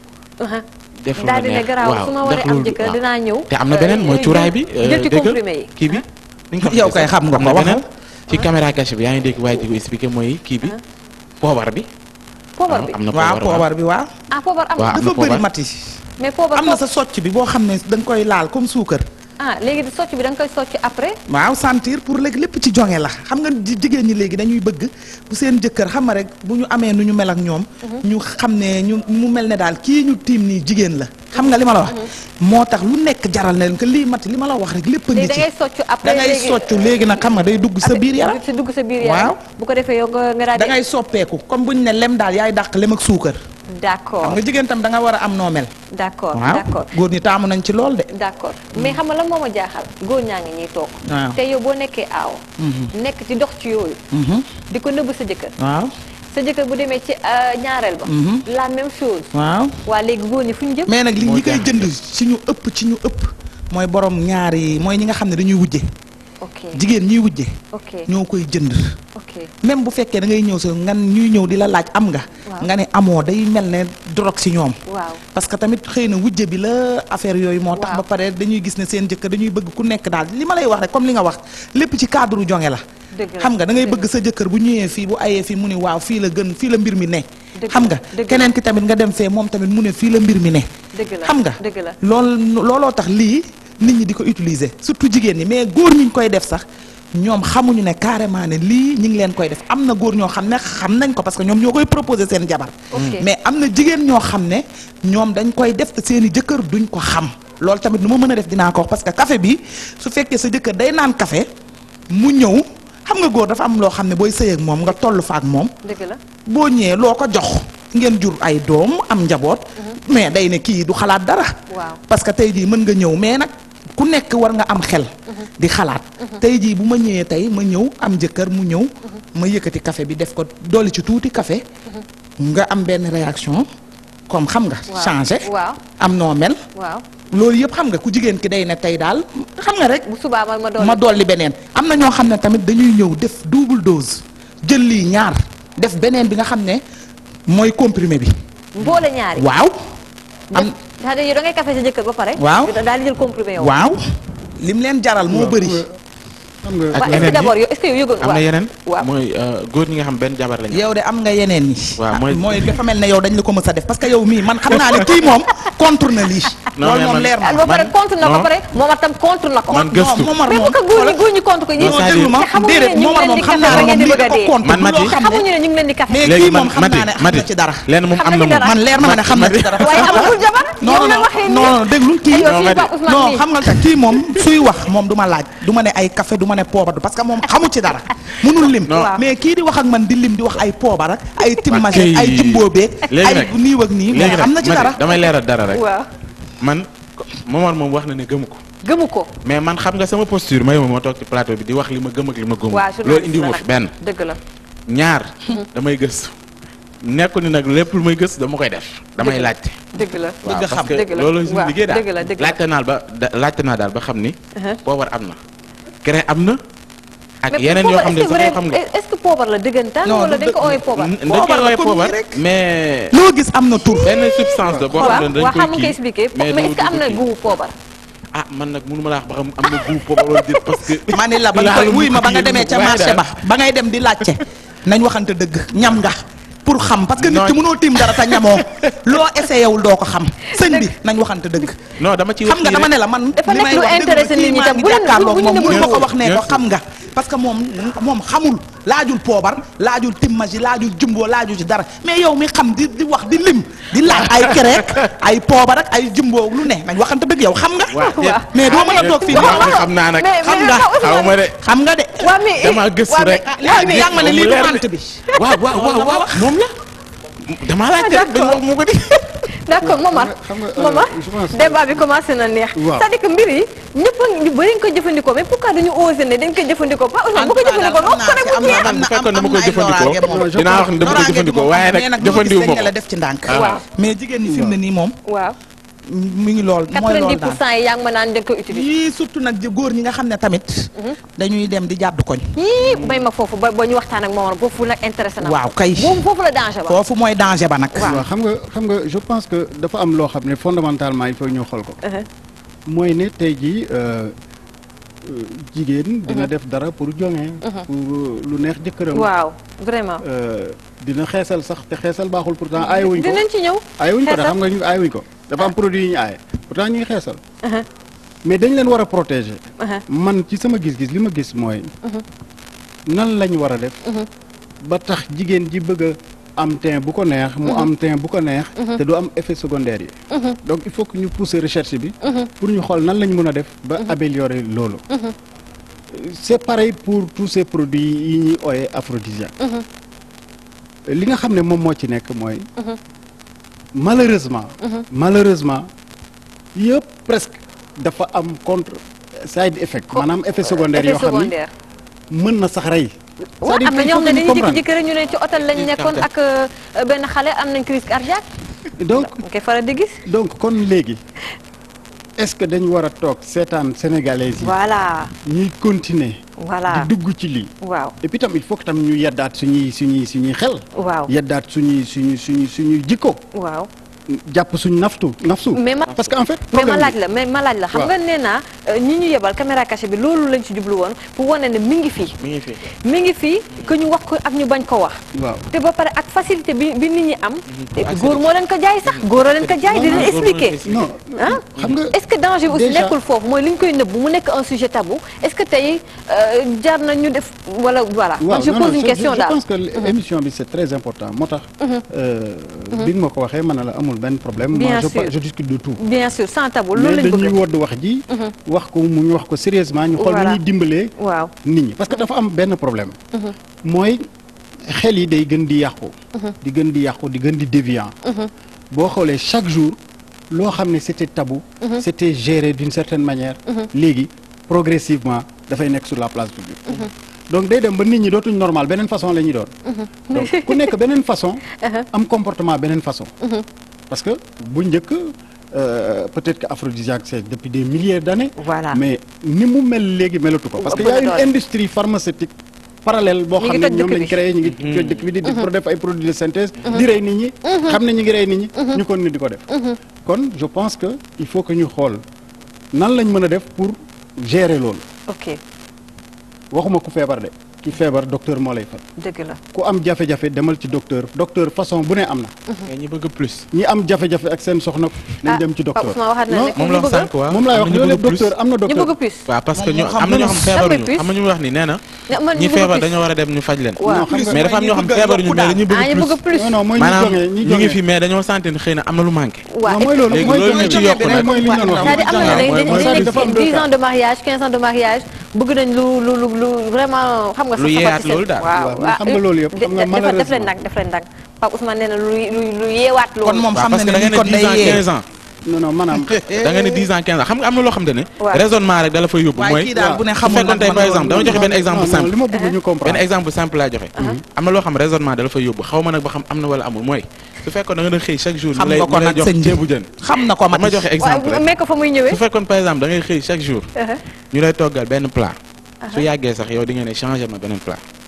def lu la daal di ne neex garaaw waaw su ma def waree am lu- jëkkër waaw. dinaa ñëw. te am na beneen mooy euh, cuuraay bi jël ci déggal comprimé yi. kii bi ni nga ko Yow waxee kay sax, xam nga am ko, na waxal. beneen ci caméra cachée bi yaa ngi dégg waaye di ko expliqué mooy kii bi poobar bi poobar bi am na waaw poobar waaw. poobar bi waaw. ah poobar am waaw. na am na dafa bëri poobar. mati. mais poobar am na foofu- sa socc bi boo xam ne da nga koy laal comme suukar. ah léegi socc bi da nga koy socc après. waaw sentir pour léegi lépp ci jonge la xam nga ji- jigéen ñi léegi dañuy bëgg bu seen jëkkër xam nga rek bu ñu amee nu ñu mel ak ñoom. ñu xam ne ñu mu mel ne daal kii ñu tiim nii jigéen la. xam nga li ma la wax. moo tax lu nekk jaral na leen que lii mati li ma la wax rek lépp a ngi léegi da ci. ngay socc après da ngay léegi soccu léegi nag xam nga day dugg sa biir yaram. ci dugg sa biir yaram. Waaw. bu ko defee yow nga nga daal da di. ngay soppeeku comme bu ñu ne lem daal yaay dàq lem ak suukar. xam d'accord nga jigéen tam da nga war a am noo mel. d'accord waaw d'accord. góor ñi taamu nañ ci lool de. d'accord mais xam nga lan moo ma jaaxal góor ñaa ngi ñuy toog. waaw. te yow boo nekkee aaw. nekk ci dox ci yooyu. di ko nëbb sa jëkkër. waaw sa jëkkër bu demee ci euh, ñaareel ba. la même chose. waaw. waa léegi góor ñi fu ñu jëm. mais nag li Moo ñi koy jaaxal jënd ci ñu ëpp ci ñu ëpp mooy borom ñaari mooy ñi nga xam ne dañuy wujje ok jigéen ñiy wujje ok ñoo koy jënd ok même bu fekkee da ngay ñëw sa ngan ñuy ñëw di la laaj am nga Waaw. nga ne amoo day mel ne drogue ci ñoom waaw. parce que tamit xëy na wujje bi la affaire yooyu moo tax Waaw. ba pare dañuy gis ne seen jëkkër dañuy bëgg ku nekk daal li ma lay wax rek comme li nga wax lépp ci cadre jonge la Dëgg la, xam nga da ngay dëgg bëgg sa jëkkër bu ñëwee fii bu ayee fii mu ne waaw fii la gën fii la mbir mi ne Dëgg xam la, nga dëgg la. keneen ki tamit nga dem fee moom tamit mu ne fii la mbir mi ne dëgg la xam nga dëgg la. lool looloo tax lii nit ñi di ko utiliser surtout jigéen ñi mais góor ñi ñu koy def sax ñoom xamuñu ne carrément ne lii ñi ngi leen koy def am na góor ñoo xam ne xam nañ ko parce que ñoom ñoo koy proposer seen jabar Ok. mais am na jigéen ñoo xam ne ñoom dañ koy def te seen i jëkkër duñ ko xam loolu tamit nu ma mën a def dinaa ko wax parce que café bi su fekkee sa jëkkër day naan café mu ñëw xam nga góor dafa am loo xam ne booy sëy ak moom nga toll fa ak moom dëgg la boo ñëwee loo ko jox ngeen jur ay doom am njaboot mais day ne kii du xalaat dara Waaw. parce que tey jii mën nga ñëw mais nag ku nekk war nga am xel di xalaat tey jii bu ma ñëwee tey ma ñëw am jëkkër mu ñëw ma yëkkati café bi def ko dolli ci tuuti café nga am benn réaction comme xam nga Waaw. changé waaw am noo mel waaw loolu yëpp xam nga ku jigéen ki day ne tey daal xam nga rek bu subaa ma ma doon. ma dolli beneen am na ñoo xam ne tamit dañuy ñëw def double dose jël lii ñaar def beneen bi nga xam ne mooy comprimé bi mboole ñaari. waaw am def c'est-à-dire yow da ngay café sa jëkkër ba pare. Waaw. daal di jël comprimé yow. waaw lim leen jaral moo bëri xam nga ak waaw est-ce que yeneen d'abord yi yow est-ce que yow yëgoon am na yeneen waaw mooy euh, góor ñi nga xam benn jabar lañu yow de am nga yeneen yi Waaw, ah, mooy- mooy dafa mel ne yow dañ la ko mës a def parce que yow mii man xam naa ne kii moom contre na lii Non, loolu mais moom man- leer na ba pare man- contre na ko non. ba pare moom tam contre na ko. Man gëstu. non Momar mais moom bu ko góor ñi góor ñi contre ko Non, ñi. non c'est-à-dire- déglu ma te xamuñu déedéet ne ñu ngi Momar leen moom di xam café naa ba ne ngeen di moom lii bëgg a da ko dee. contre Man du Mati- loo xam ne xamuñu ne ñu ngi leen di café. mais léegi kii man moom xam Mati naa ne xam Mati na ci dara leen moom Xam am na na ci moom dara. man leer na ma ne xam na ci dara waaye amagul jabar. non yow non la waxee nii. non non déglu kii yow Non, fii mais Pape Ousmane non mii. xam nga tax kii moom suy wax moom du ma laaj du ma ne ay café du ma ne poobar parce que moom xamu ci dara munul lim Non. mais kii di wax ak man di lim di wax ay poobar ak ay timmage Ok. ay jimboobeeg léegi ay nag nii ak nii léegi moom xam na nag ci Mati, dara damay leeral dara rek waaw man Momar moom wax na ne gëmu ko gëmu ko. mais man xam nga sama posture may ma moo toog ci plateau bi di wax li ma gëm ak li ma gëmul waaw loolu indi ma fi benn dëgg la. ñaar damay gëstu nekku ni nag lépp lu may gëstu dama koy def damay Dëgg la. laajte dëgg la. waaw Bëgg a parce xam. que Dëgg la. loolu suñu Waaw, liggéey daal dëgg la, dëgg la. laajte naa ba da- laajte naa daal ba xam ni Uh-huh. poobar am na crée am na ak Mais yeneen yoo poobar, xam ne est-ce que sax yoo vrai- xam nga est-ce que poobar la dëggantaan Non, wala du dañ ko dë- ooyee poobar dañ Poobar koy la woowee comme poobar nii rek. mais loo gis am na tur benn substance la boo xam waaw ne dañ waaw koy xam nga koy kii expliqué mais du- est-ce que du am na kii. goût poobar ah man nag mënu ma la wax ba xam am na goût poobar wala déet parce que ma ni la ba nga koy laalu wuy ma ba nga kii demee ca waaye marché daal- ba ba ngay dem di laajte nañ waxante dëgg ñam nga pour xam parce que nit Non. ki mënoo tiim dara te ñamoo loo essayé wul doo ko xam sëñ bi nañ waxante dëgg non dama ci xam nga dama ne la man Dafa li nekk may lu wax dëgg intéressé la, nit kii ñi maa tam. ngi Bu leen- jàkkaarloog bu ñu moom ne mënu ma ko bien wax ne sûr, ko bien xam nga parce que moom moom xamul laajul poobar laajul timmagi laajul jumbo laajul ci dara mais yow mi xam di di wax di lim di laaj ay kereek ay poobar ak ay jumbo lu ne nañ waxante dëgg yow xam nga waaw mais doo mën a toog fii waaw xam naa nag mais xam mais nga Pape Ousmane- xaw ma de xam nga de waa mais dama gëstu waa mais- rek yaa ngi yaa ngi ma ne lii du Mu leer mant bi waaw waaw waaw waaw moom la damaa laajte rek dañ wax mu ko di d'accord Momar xam nga, euh, Momar je pense que- débat bi commencé na neex Waaw. c'est-à-dire que mbir yi ñëpp a ñu bëri ñu ko jëfandikoo mais pourquoi dañu osé ne dañ koy jëfandikoo Pape Ousmane bu ko jëfandikoo noo ko rek mu jeex am na- fekkoon dama koy jëfandikoo, je dinaa wax ne dama koy jëfandikoo waaye nag jëfandiwu ma ko la def ci ndànk Waaw. mais jigéen ñi fi mu ne nii moom waaw mi ngi lool mooy 90 lool pour daal cent yi yaa ngi ma naan dañ koy utiliser yii surtout nag ji góor ñi nga xam ne tamit dañuy dem di jàddu koñ yii bay ma foofu ba ba ñu waxtaan ak Momar foofu nag intéressé na ma. waaw kay boobu foofu la danger ba foofu mooy danger ba nag waaw xam nga xam nga je pense que dafa am loo xam ne fondamentalement il faut ñu xool ko. mooy ne tey jii euh, euh, jigéen. dina def dara pour joŋe. pour lu neex jëkkëram. waaw vraiment Euh, dina xeesal sax te xeesal baaxul pourtant aayewuñ ko dinañ ci ñëw aayewuñ ko de xeesal. xam nga ñu aayewuñ ko dafa am produit yu ñu aaye pourtant ñuy xeesal. mais dañ leen war a protéger. man ci sama gis-gis li ma gis mooy. nan lañ war a def. ba tax jigéen ji bëgg a am teint bu ko neex. mu am teint bu ko neex. te du am effet secondaire yi. donc il faut que ñu pousser recherche bi. pour ñu xool nan lañ mën a def ba améliorer loolu. c'est pareil pour tous ces produits yi ñuy ooyee aphrodisiaque. li nga xam ne moom moo ci nekk mooy. malheureusement. malheureusement yëpp presque dafa am contre side effect. maanaam effet secondaire yoo effet xam ni secondaire mën na sax rey. waaw c'est-à-dire am na qu'il ñoo faut xam ne que ñu dañuy comprendre. jékki-jékki rek ñu ne ci hôtel lañ nekkoon ak euh, benn xale am nañ crise cardiaque donc nga koy faral di gis donc kon léegi est-ce que dañu war a toog seetaan sénégalais yi. voilà ñuy continuer. voilà di dugg ci lii. waaw et puis tam il faut que tam ñu yeddaat suñuy suñuy suñuy xel. waaw yeddaat suñuy suñuy suñuy suñuy jikko. waaw jàpp suñ naftu nafsu. mais ma parce que en fait. mais ma problème laaj bi- la mais ma laaj la xam waaw. nga nee naa euh, ñi ñu yebal caméra cachée bi loolu lañ ci jublu woon pour wane ne mi ngi fii mi ngi fi mi ngi fii que ñu wax ko ak ñu bañ ko wax waaw. te ba pare ak facilité bi bi nit ñi am et puis góor moo leen ko jaay sax góor a leen ko jaay di leen expliquer non ah xam nga. est-ce que danger bi aussi déjà- nekkul foofu mooy li ñu koy nëbbu mu nekk un sujet tabou est-ce que tey euh, jar na ñu def wala voilà man je non, pose non, une question je daal pense que émission bi c'est très important moo tax. euh, bi nga ma ko waxee man na la amul benn problème. Bien moi je, sûr. pa- je discute de tout. bien sûr sans tabou loolu mais lañ dañuy bëgg wodd wax ji. wax ko mu ñu wax ko sérieusement ñu xool nu Voilà. ñuy dimbalee. waaw nit ñi parce que dafa am benn problème. mooy xel yi day gën di yàqu. di gën di yàqu di gën di déviant. boo xoolee chaque jour loo xam ne c'était tabou. c'était géré d'une certaine manière. léegi progressivement dafay nekk sur la place publique. donc day dem ba nit ñi dootuñ normal beneen façon la ñuy doon. donc ku nekk beneen façon. am comportement beneen façon. parce que bu njëkk euh, peut-être que aphrodisiaque c'est depuis des milliers d'années. Voilà. mais ni mu mel léegi melatu ko. parce que Ëpp y a na une doole. industrie pharmaceutique parallèle boo Ñi xam ngi ne toj ñoom dëkk lañ bi. créé ñu ngi toj dëkk bi di di pour def ay produits de synthèse. di rey nit ñi. xam ne ñu ngi rey nit ñi. ñu kon ni di ko def. kon je pense que il faut que ñu xool nan lañ mën a def pour gérer loolu ok waxuma ku feebar de ki feebar docteur moo lay faj dëgg la ku am jafe-jafe demal ci docteur docteur façon bu ne am na. mais ñi bëgg plus ñi am jafe-jafe ak seen soxna nañ dem ci Pape docteur. Ousmane waxaat na non ne moom la wax sànq waaw moom laay wax am na ñu loolu bëgg plus. docteur am na ñu bëgg docteur. plus waaw parce que Moom ñu moo xam am na ñoo xam plus. feebaruñu plus. am na ñu wax ni nee na Ne- man ñi ñu bëgg feebar plus. dañoo war a dem ñu faj leen waaw non xam nga mais dafa am ñoo xam bëgg a feebaruñu yokku mais dañuy ah ñu bëgg bëgg plus plus non non mooy ñi maanaam jógee ñi ñu ngi jógee. fi mais dañoo sentir ne xëy na am na lu manqué waaw non mooy loolu léegi mooy loolu mooy ñu ci yokk mooy nag. mooy li ñu doon wax. c'est-à-dire am na mooy- dañ mooy- dañ dafa am nekk deux 10 cas. ans de mariage 15 ans de mariage bëgg nañ lu lu lu lu vraiment xam nga Lu sa yeeyaat safati set. loolu daal. waaw Waaw, mais xam nga loolu yëpp, xam nga def def leen malheureusement. nag def leen nag Pape Ousmane nee na lu lu lu yeewaat loolu kon moom waaw xam parce na que da ne nga lii ne kon 10 ans day yee 15 ans non non maanaam. da nga ne 10 ans 15 ans xam nga am na loo xam te ne Waaw. raisonnement rek dala fay yóbbu waaye mooy kii daal bu ne su xamul fekkoon nag tey man par loolu- exemple dama joxe benn exemple non, non, simple li ma bëgg ñu benn comprendre. exemple simple laa joxe am na loo xam raisonnement dala fay yóbbu xaw ma nag ba xam am na wala amul mooy su fekkoon da nga doon xëy chaque jour xam ñu lay nga ko ñu lay nag jox sëñ bi. ceebu jën xam na ko dama Mati joxe exemple waaw rek mais ko fa muy ñëwee su fekkoon par exemple da ngay xëy chaque jour ñu lay toggal benn plat su yàggee sax yow di nga ne changer ma beneen plat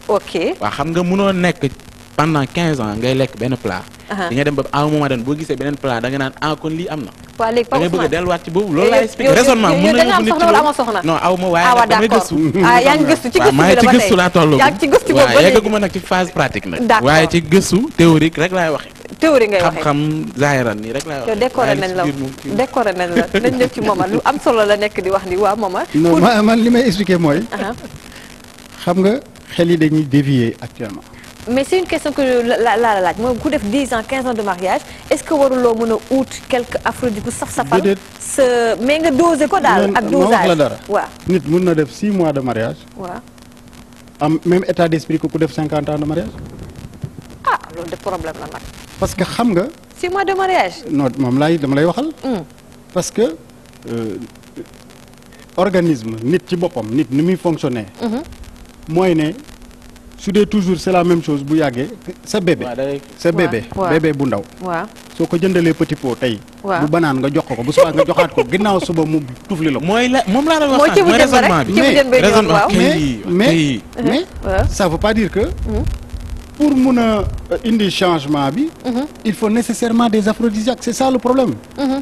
ok waaw xam nga mënoo nekk pendant 15 ans ngay lekk benn plat. Aha. di nga dem ba à un moment donné boo gisee beneen plat da nga naan ah kon lii am na. waa léegi da ngay Pape bëgg a Ousmane delluwaat ci boobu loolu yow- laay expliqué yow- raisonnement yow- mën yow na da nga am yóbbu nit soxna ci wala loolu. amoo soxna? non aw ma waaye ah waa nag damay d'accord gëstu. ah yaa ngi gëstu ci waaw gëstu maa bi ngi ci la ba gëstu tey. laa toll. yaa ngi ci gëstu boobu ba waaw léegi yeggaguma nag ci phase pratique nag. D'accord. waaye ci gëstu théorique rek laay waxe théorie ngay waxee xam-xam zaahiran nii rek laay yow waxe décoré waaye li nañ ci la biir moom kii- décoré nañ la nañ ñëw ci Momar lu am solo la nekk di wax ni waa Momar non ma man li may expliquer mooy Aha. xam nga xel yi dañuy dévier actuellement mais c'est une question que la la la laaj mooy ku def 10 ans 15 ans de mariage est-ce que waruloo mën a ut quelque aphrodite bu saf safal Déedéet. sa mais nga dosé ko daal Man- ak ma dosage wax la dara waaw nit mun na def six mois de mariage waaw am même état d'esprit que ku def cinquante ans de mariage ah loolu de problème la nag parce que xam nga 6 mois de mariage non moom laay dama lay waxal Hmm. parce que euh, organisme nit ci boppam nit ni muy fonctionner mooy ne su dee toujours c'est la même chose bu yàggee sa bébé waaw day- sa bébé waaw. bébé bu ndaw waaw soo ko jëndalee petit pot tey Waaw. bu banaan nga jox ko ko bu subaa nga joxaat ko ginnaaw suba mu tufli la ko mooy la moom laa doon mooy wax ci bu sànq mooy jën ba raisonnement rek bi. ci bu jën ba ñu wax raisonnement waaw kay. mais kay. mais mais waaw. ça veut pas dire que pour mun a euh, indi changement bi il faut nécessairement des aphrodisiaques c'est ça le problème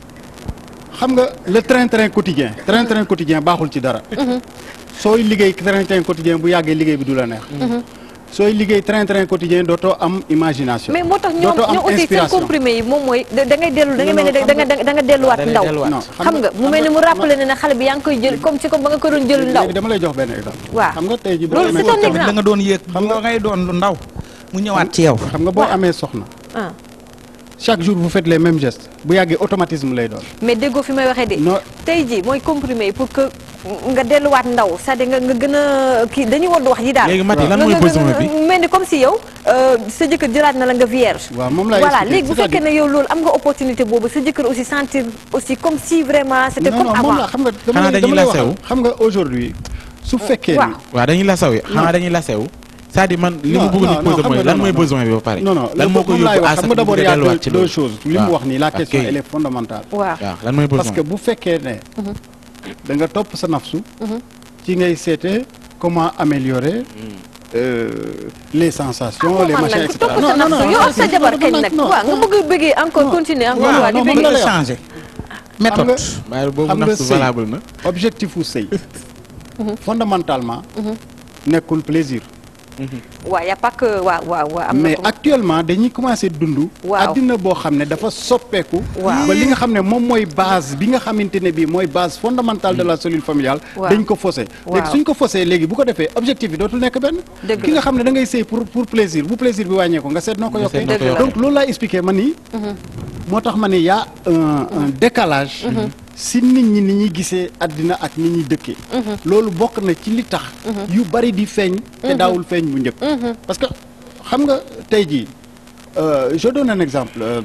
xam nga le train-train quotidien train-train quotidien baaxul ci dara sooy liggéey train-train quotidien bu yàggee liggéey bi du la neex sooy liggéey train-train quotidien dootoo am imagination mais moo tax ñoom dootoo am ñoom aussi seen inspiration comprimé yi moom mooy da da ngay dellu da ngay Non, mel ni non, da nga da nga delluwaat da ngay ndaw delluwaat. non xam nga mu mel ni mu rappelé ne ne xale bi yaa ngi koy jël comme si comme ba nga ko doon jël ndaw léegi dama lay jox benn exemple Waaw. xam nga tey ji boo Loolu amee c'est un soxna- exemple. da nga doon yéeg xam nga ngay doon lu ndaw mu ñëwaat ci yow xam nga boo amee soxna ah chaque jour vous faites les mêmes gestes bu yàggee automatisme lay doon mais déggoo fi may waxee de non tey jii mooy comprimé yi pour que nga delluwaat ndaw c'est-à-dire nga nga gën a kii dañuy war di wax yi daal léegi Mati lan Nga- mooy nga- besoin nga- bi mel ni comme si yow euh, sa jëkkër jëlaat na la nga vierge waaw moom laay voilà expliquer. léegi bu C'est-à-dire- fekkee ne yow loolu am nga opportunité boobu sa jëkkër aussi sentir aussi comme si vraiment c'était non comme non avant moom la xam nga dama Xanaa lay dañuy dama lay lasewu. waxal xam nga aujourd'hui su fekkee waaw. ni waaw dañuy lasaw yi xanaa dañuy lasew c'est-à-dire man li Non, mu bëgg non, ñu non, poser xam mooy nga lan non, mooy non. besoin bi ba pare non non lan moo ko moom laay yóbbu wax à xam ce nga que d'abord mu il y a delluwaat deux, ci deux loolu choses li mu waaw. wax nii la Ok. question elle est fondamentale waaw waaw lan mooy besoin parce que bu fekkee ne da nga topp sa nafsu ci ngay seete comment améliorer euh, les sensations les man machins nag et ku topp cetera sa nafsu yow ak sa jabar kañ nag non, waaw nga non. bëgg bëggee encore continuer encore waaw, waa di non, bëggee moom la la lay wax. changé xam méthode nga waaye boobu xam nga nafsu sëy valable na objectif u sëy fondamentalement nekkul plaisir waaw y a pas que waaw waaw waaw am na mais ko actuellement dañuy commencer dund Waaw. addina boo xam ne dafa soppeeku Waaw. ba li nga xam ne moom mooy base bi nga xamante ne bii mooy base fondamentale de la cellule familiale Waaw. dañ ko faussé Waaw. léegi suñ ko faussé léegi bu ko defee objectif bi dootul nekk benn Dëgg ki la. nga xam ne da ngay sëy pour pour plaisir bu plaisir bi wàññeeku nga seet noo ko Nga seet yokkee noo ko yokkee. donc loolu laay expliqué ma nii moo tax ma ne y a un un décalage si nit ñi ni ñuy gisee àddina ak ni ñuy dëkkee loolu bokk na ci li tax yu bari di feeñ te daawul feeñ bu njëkk parce que xam nga tey jii euh, je donne un exemple euh,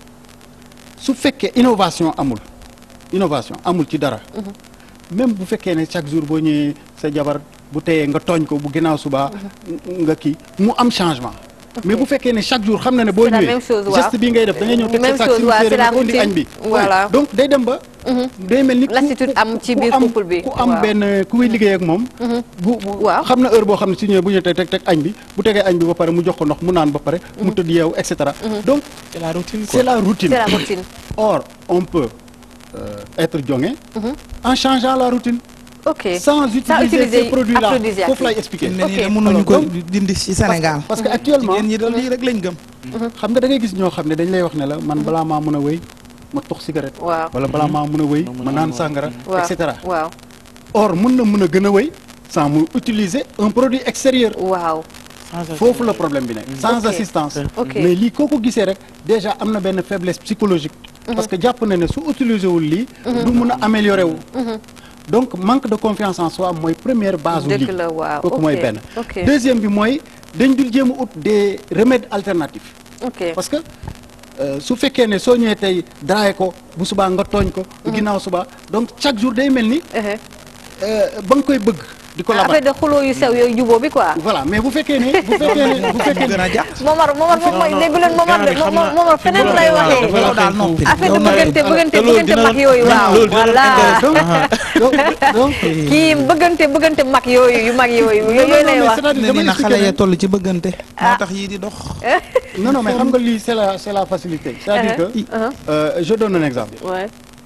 su fekkee innovation amul innovation amul ci dara même bu fekkee ne chaque jour boo ñëwee sa jabar bu teyee nga tooñ ko bu ginnaaw suba nga kii mu am changement mais bu fekkee ne chaque jour xam na ne boo C'est la ñëwee même chose, waaw. geste bi ngay def da ngay ñëw teg Même sa sac chose, si waaw, séeréer c'est la nga indi routine. añ bi Voilà. Ouais. donc day dem ba day mel ni ku- Lassitude am ci ku biir am- couple bi. ku am Waaw. benn ku muy liggéey ak moom bu bu- Waaw. xam na heure boo xam ne su ñëwee bu ñu teg teg teg añ bi bu tegee añ bi ba pare mu jox ko ndox mu naan ba pare mu tëdd yeewu et cetera donc c'est la routine c'est la routine c'est la routine or on peut euh, être jonge en changeant la routine ok sans utiliser utiliser ces produits là aphrodisiaque foofu lay yi. expliquer ne nii Ok. de mënuñu ko Alors, dindi ci Sénégal parce que actuellement jigéen ñi de lii rek lañ gëm xam nga da ngay gis ñoo xam ne dañ lay wax ne la man balaa maa mën a wëy ma tox cigarette waaw wala balaa maa mën a wëy mën ma a naan am sàngara waaw et cetera waaw or mën na mën a gën a wëy sans mu utiliser un produit extérieur waaw foofu la problème bi nekk sans Ok. assistance Ok. mais lii koo ko gisee rek déjà am na benn faiblesse psychologique parce que jàpp na ne su utiliser wul lii du mun a améliorer wu donc manque de confiance en soi mooy première base u Dëgg lii la, waaw. kooku Ok. mooy benn Ok. deuxième bi mooy dañ dul jéem a ut des remèdes alternatifs ok parce que euh, su fekkee ne soo ñëwee tey draye ko bu subaa nga tooñ ko bu ginnaaw subaa donc chaque jour day mel ni ehe euh, ba nga koy bëgg di ko labat affaire de xuloo yu sew yooyu juboo bi quoi. voilà mais bu fekkee ne bu fekkee ne bu fekkee gën ne a jàpp Momar Momar moom mooy dégg leen Momar de xam naa- Momar feneen lay waxee. dafa la yow daal xeeñ noppi. foofu. affaire de Yow na- bëggante bëggante te loolu bëggante dina mag la- yooyu waaw loolu dina la voilà intéressé. donc donc kii bëggante bëggante mag yooyu yu mag yooyu non, yooyu non, lay mais wax. c'est-à-dire ne dama ni na xale expliquer ya ne- toll ci bëggante moo tax yii di dox non non mais xam nga lii c'est la c'est la facilité c'est-à-dire que Uh-huh. euh, je donne un exemple Ouais.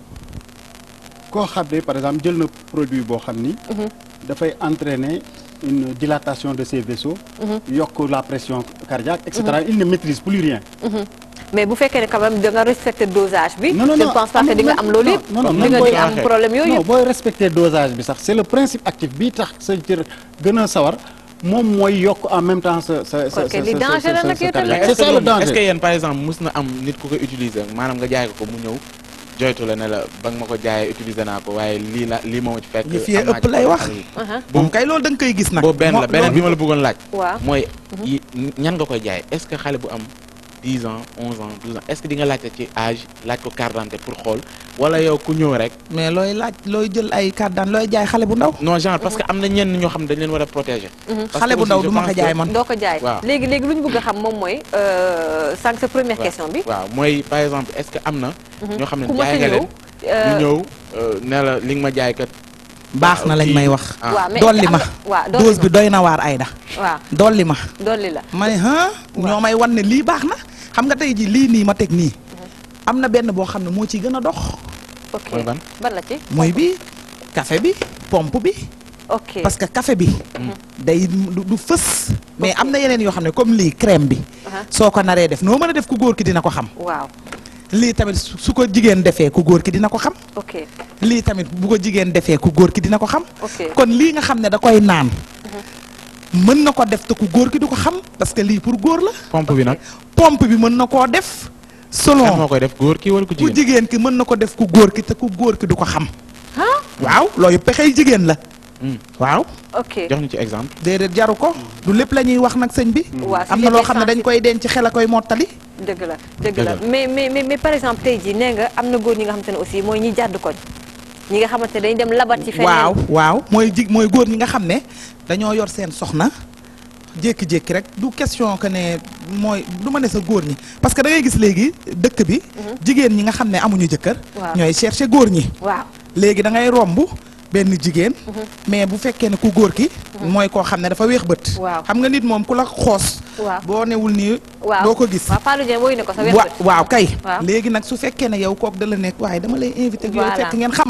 koo xam ne par exemple jël na produit boo xam ni dafay entraîner une dilatation de ses vaisseaux yokk la pression cardiaque et cetera il ne maîtrise plus rien mais bu fekkee ne quand même da nga respecter dosage bi. non non je non ne pense pas que di nga am loolu yëpp. non non di même nga booy di am problème yooyu non yëpp. booy respecter dosage bi sax c'est le principe actif bi tax sa cër gën a sawar moom mooy yokk en même temps sa sa sa Kon kay sa li sa- danger la sa- nag sa yow tamit. cardiaque. mais c'est est-ce ça que le loolu- est-ce que danger yéen par exemple mus na am nit ku ko utiliser maanaam nga jaay ko ko mu ñëw joytu la ne la ba nga ma ko jaayee utiliser naa ko waaye lii la lii moo ma ci fekk. Yi fii am naa ëpp ci lay wax. problème. Uh-huh. moom kay loolu da nga koy gis nag boobu benn la Moo- beneen bi loolu- ma la bëggoon laaj. waaw mooy yi ñan nga koy jaay est-ce que xale bu am 10 ans 11 ans 12 ans est-ce que di nga laajte ci âge laaj ko carte d'identité pour xool wala yow ku ñëw rek. mais looy laaj looy jël ay carte d'identité looy jaay xale bu ndaw non genre parce que am na ñenn ñoo xam ne dañ leen war a protéger. Parce que xale bu aussi ndaw je du ma ko pense jaay que- man doo ko jaay. Waaw. léegi léegi lu ñu bëgg a xam moom mooy euh, sànq sa première waaw. question bi. waaw mooy par exemple est-ce que am na. ñoo xam ne ku ma jaay sa nga ñëw. leen euh, ñu ñëw euh, ne la li nga ma jaay kat. baax na lañ may wax ah. waaw mais dolli est-ce que ma am na- waaw dolli dose bi doy na waar Aïda ma waaw dolli ma dolli la. ma ne ah ñoo may wan ne lii baax na xam nga tey ji lii nii ma teg nii am na benn boo xam ne moo ciy gën a dox ok Mooy ban? ban la ci. mooy bi café bi pompe bi ok parce que café bi day du du fës mais Ok. am na yeneen yoo xam ne comme lii crème bi Aha. soo ko naree def noo mën a def ku góor ki dina ko xam waaw lii tamit su su ko jigéen defee ku góor ki dina ko xam ok lii tamit bu ko jigéen defee ku góor ki dina ko xam ok kon lii nga xam ne da koy naan mën na ko def te ku góor ki du ko xam parce que lii pour góor la pompe bi nag. pompe bi mën na koo def kan moo selon koy def góor kii wala ku ku jigéen. jigéen ki mën na ko def ku góor ki te ku góor ki du ko xam waaw loolu pexey jigéen la Hmm. waaw ok jox ñu ci exemple. déedéet jaru ko du lépp la ñuy wax nag sëñ bi Waaw, am si na loo les xam ne dañ sensibles. koy denc xel a koy mottali dëgg la dëgg Dëgg la la. mais mais mais mais par exemple tey jii nee nga am na góor ñi nga xamante ne aussi mooy ñi jàdd koñ ñi nga xamante ne dañu dem labat ci feneen waaw waaw mooy jig mooy góor ñi nga xam ne dañoo yor seen soxna jékki-jékki rek du question que ne mooy du ma ne sa góor ñi parce que da ngay gis léegi dëkk bi jigéen ñi nga xam ne amuñu jëkkër Waaw. ñooy chercher góor ñi waaw léegi da ngay romb benn jigéen mais bu fekkee ne ku góor ki mooy koo xam ne dafa weex bët Waaw. xam nga nit moom ku la xoos waaw boo newul nii waaw doo ko gis waaw Fallou Dieng woy na ko sa wet wa waaw kay Waaw. léegi nag su fekkee ne yow kook da la nekk waaye dama lay invité ak yow Voilà. fekk ngeen xam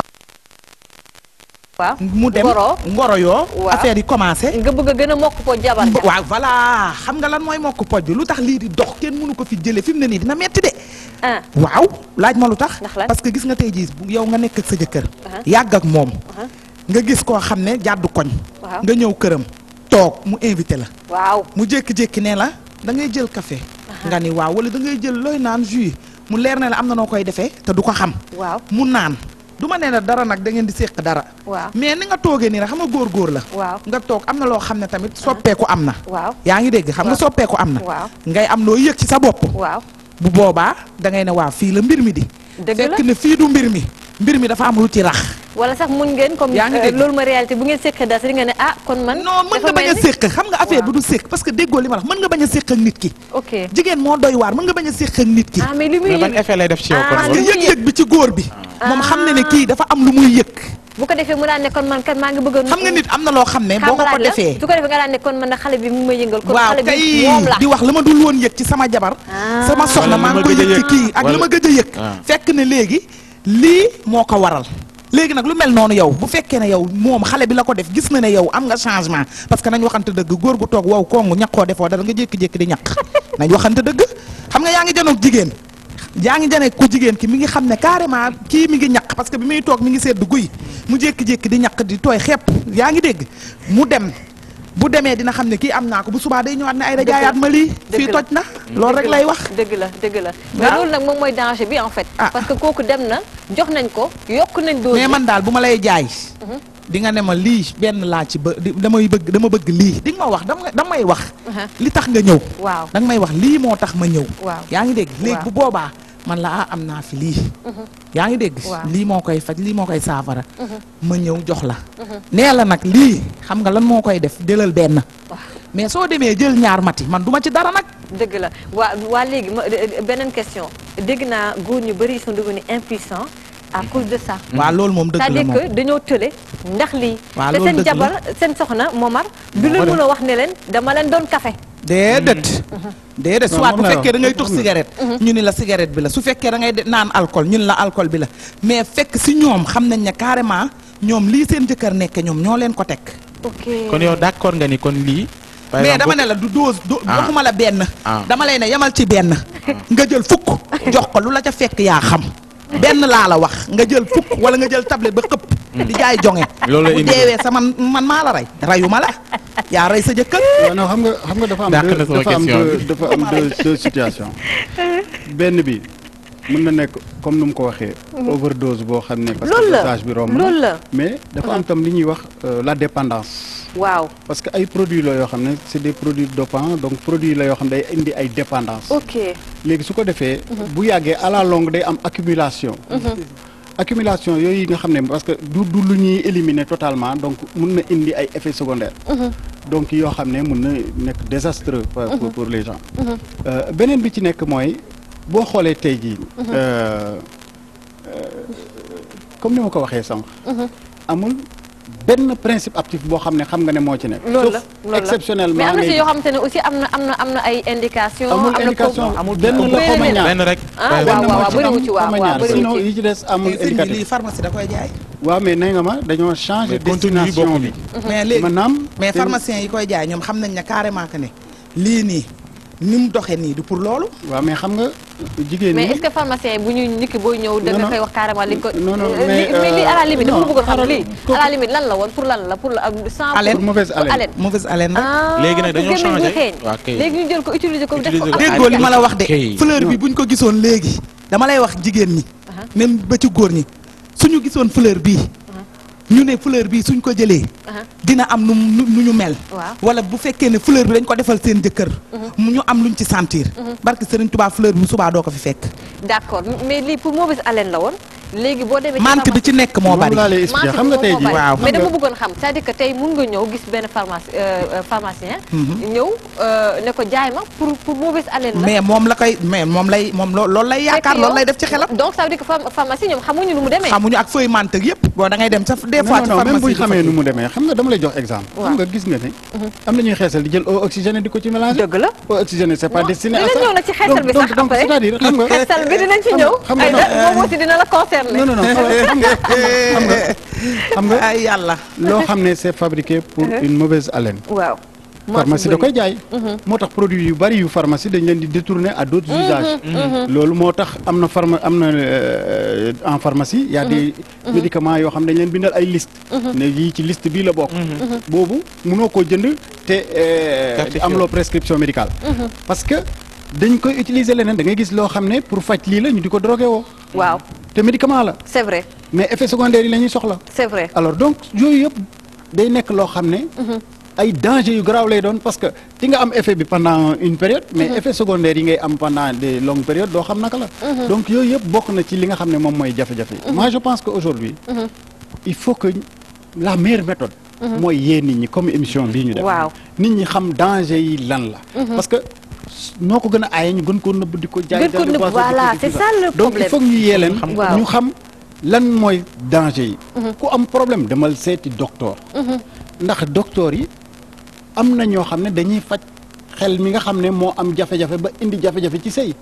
waaw mu dem Ngoro. ngoro yoo Waaw. affaire yi commencé nga bëgg a gën a mokk po jabar ja waaw voilà xam nga lan mooy mokk poj bi lu tax lii di dox kenn mënu ko fi jële fi mu ne nii dina metti de ah waaw laaj ma lu tax Ndax lan? parce que gis nga tey jii bu yow nga nekk ak sa jëkkër Aha. yàgg ak moom Aha. nga gis koo xam ne jàddu koñ Waaw. nga ñëw këram toog mu invité la waaw mu jékki-jékki ne la da ngay jël café nga ni waaw wala da ngay jël looy naan jus mu leer ne la am na noo koy defee te du ko xam waaw mu naan du ma nee la dara nag da ngeen di séq dara waaw mais ni nga toogee nii rek xam nga góor-góor la waaw nga toog am na loo xam ne tamit soppeeku am na waaw yaa ngi dégg xam nga Waaw. soppeeku am na waaw ngay am loo yëg ci sa bopp waaw bu boobaa da ngay ne waaw fii la mbir mi di Dëgg la. fekk ne fii du mbir mi mbir mi dafa am lu ci rax wala sax mun ngeen comme Yaa ngi euh, dégg. loolu ma réalité bu ngeen séqee dara si nga ne ah kon man non mën dafa nga bañ a mel ni- séq xam nga affaire Waaw. bi du séq parce que déggoo li ma la wax mën nga bañ a séq ak nit ki ok jigéen moo doy waar mën nga bañ a séq ak nit ki ah mais li muy mais ban yëg effet lay def ci yow Ah, kon parce lu que loolu. muy yëg-yëg bi ci góor bi moom xam ne ne kii dafa am lu muy yëg bu ko defee mu daan ne kon man kat maa ngi bëgg a xam nga nit am na loo xam ne boo ko ko xambalaat la defee su ko defee nga daan ne kon man na xale bi mu may yëngal kon waaw xale bi kay moom la di wax la ma dul woon yëg ci sama jabar Ah. sama soxna Wala maa li ngi ma ko gëj a yëg ci yëg. kii ak li Wala- ma gëj a yëg Ah. fekk ne léegi lii moo ko waral léegi nag lu mel noonu yow bu fekkee ne yow moom xale bi la ko def gis na ne yow am nga changement parce que nañ waxante dëgg góor gu toog wow kongu ñaqoo defoo dara nga jékki-jékki di ñaq nañ waxante dëgg xam nga yaa ngi janoog jigéen yaa ngi jane ku jigéen ki mi ngi xam ne carrément kii mi ngi ñaq parce que bi muy toog mi ngi sedd guy mu jékki-jékki di ñaq di tooy xepp yaa ngi dégg mu dem bu demee dina xam ne kii am naa ko bu subaa day ñëwaat ne ay da Dëgg la. jaayaat ma lii Dëgg fii la. toj na loolu rek lay wax dëgg la dëgg la mais Waaw. loolu nag moom mooy danger bi en fait Ah. parce que kooku dem na jox nañ ko yokk nañ dose mais bi. man daal bu ma lay jaay di nga ne ma lii benn laa ci bë di damay bëgg dama bëgg lii di nga ma wax dama damay wax Aha. li tax nga ñëw waaw danga may wax lii moo tax ma ñëw Waaw. yaa ngi dégg léegi Waaw. bu boobaa man la ah am naa fi lii yaa ngi dégg Waaw. lii moo koy faj lii moo koy saafara ma ñëw jox la nee la nag lii xam nga lan moo koy def jëlal benn mais soo demee jël ñaar mati man duma ci dara nag dëgg la waa waa léegi ma beneen question dégg naa góor ñu bëri ils sont devenus impuissants à cause de ça. waaw loolu moom dëgg la c'est-à-dire moom que dañoo tële ndax lii. Waaw, te loolu seen dëgg la. jabar seen soxna Momar. du leen mën a wax ne leen dama leen doon café. déedéet déedéet Non, soit moom bu lay fekkee da wax. ngay tux Moom la. cigarette ñu ni la cigarette bi la su fekkee da ngay de- naan alcool ñu ni la alcool bi la mais fekk si ñoom xam nañ ne carrément ñoom lii seen jëkkër nekke ñoom ñoo leen ko teg ok kon yow d'accord nga ni kon lii. par mais exemple, dama ne la du dose do Ah. waxuma la benn Ah. dama lay ne yamal ci benn nga jël fukk jox ko lu la ca fekk yaa xam benn laa la wax nga jël fukk wala nga jël tablette ba xëpp di jaay jonge Loolu la bu indi. deewee sa man man maa la rey reyuma la yaa rey sa jëkkër waaw non xam nga xam nga dafa am Dàq deux na sama dafa am question deux bi. dafa am deux deux situations benn bi mën na nekk comme nu mu ko waxee overdose boo xam ne parce Loolu que la, dosage bi romb na loolu la. mais dafa am tam li ñuy wax euh, la dépendance waaw parce que ay produits la yoo xam ne c'est des produits dopants donc produits la yoo xam ne day indi ay dépendance ok léegi su ko defee bu yàggee à la longue day am accumulation accumulation yooyu nga xam ne parce que du du lu ñuy éliminer totalement donc mun na indi ay effets secondaires donc yoo xam ne mun na nekk désastreux pour pour- pour les gens Euh, beneen bi ci nekk mooy boo xoolee tey jii euh, euh, comme ni ma ko waxee sànq amul benn principe actif boo xam ne xam nga ne moo ci nekk loolu la sauf loolu la exceptionnellement mais am na si ngay yoo xamante ne aussi am na am na am na ay indication amul am na indication ko- amul benn la bëri xaw ma na ñaar benn rek. Ah, par waaw, exemple, waaw, moo ci bëriwu am ci, waaw, xaw ma waaw, ñaar. bëriwu sinon ci. yi ci des amul sëñ bi indicatif lii pharmacie da koy jaay waaw mais nee nga ma dañoo changé Mais contenu yi destination bokkul. bi mais léegi maanaam mais te- pharmaciens yi koy jaay ñoom xam nañ ne carrément que ne lii nii ni mu doxee nii du pour loolu waaw mais xam nga jigéen mais ñi est-ce que pharmacien yi bu ñuy niki booy ñëw da Non, nga non. koy wax carrément li nga ko Non, non, Euh, mais, li- mais lii à la limite dama non, bëggoon xam xaaral, lii kooku- à la limite lan la woon pour lan la pour la sans Haleine. pour mauvaise pour haleine mauvaise haleine rek ah Léegi nag pour dañoo gémmiñ buy changé. xeeñ. Waaw, kay. léegi ñu jël ko utiliser ko def ko Utiliser ko. déggoo li ma la wax de kay. fleur bi buñ ko gisoon léegi dama lay wax jigéen ñi même ba ci góor ñi suñu gisoon fleur bii ñu ne fleur bii suñ ko jëlee dina am nu nu nu ñu mel Waaw. wala bu fekkee ne fleur bi dañ ko defal seen jëkkër mu ñu am luñ ci sentir barke Sëriñ Tuubaa fleur bi subaa doo ko fi fekk d'accord mais lii pour mauvaise haleine la woon léegi boo demee ci mante bi ci nekk moo moom bari laa lay expliquer xam nga tey jii waaw. mais dama bëggoon xam c'est-à-dire que tey mun nga ñëw gis benn pharmacie euh, euh, pharmacien ñëw euh, ne ko jaay ma pour pour mauvaise haleine la mais moom la koy mais moom lay moom loo loolu lay yaakaar Fekk loolu yow- lay def ci xelam donc ça veut dire que pharm- pharmacie ñoom xamuñu nu mu demee xamuñu ak feuille mante yëpp boo da ngay dem sa des fois non ci non même pharmacie bu ñu bi fa xamee nu kii. mu demee xam nga dama lay jox exemple Waaw. xam nga gis nga ne am na ñuy xeesal di jël eau oxygénée di ko ci mélanger dëgg la eau oxygénée c'est pas Non, destiné à dinañ ça ñëw nag ci xeesal Donc- bi donc sax donc après. c'est-à-dire xam nga xeesal bi dinañ ci xam ñëw nga- xam nga ay non. da moom aussi dina la concerner non non non xam nga xam nga xam nga ay yàlla loo xam ne c'est fabriqué pour une mauvaise haleine waaw pharmacie da koy jaay moo tax produit yu bari yu pharmacie dañ leen di détourner à d'autres usages loolu moo tax am na pharma am na euh, en pharmacie y a des médicaments yoo xam ne dañ leen bindal ay liste ne yii ci liste bii la bokk boobu mënoo koo jënd te euh, Certifié. amuloo prescription médicale parce que dañ koy utiliser leneen da ngay gis loo xam ne pour faj lii la ñu di ko drogué woo waaw te médicament la c'est vrai mais effet secondaire yi la ñuy soxla c'est vrai alors donc yooyu yëpp day nekk loo xam ne ay danger yu garaaw lay doon parce que di nga am effet bi pendant une période mais effet secondaire yi ngay am pendant des longues périodes doo xam naka la donc yooyu yëpp bokk na ci li nga xam ne moom mooy jafe-jafe yi moi je pense que aujourd'hui il faut que la meilleure méthode mooy yee nit ñi comme émission bii ñu def Waaw. nit ñi xam danger yi lan la parce que noo ko gën a aaye ñu gën ko nëbb di ko jaay Gën ko dans les nëbb, boissons, voilà, tout c'est ça. ça le donc problème. il faut que ñu yee leen Waaw. ñu xam lan mooy danger yi ku am problème demal seeti docteur ndax docteur yi am na ñoo xam ne dañuy faj xel mi nga xam ne moo am jafe-jafe ba indi jafe-jafe ci sëy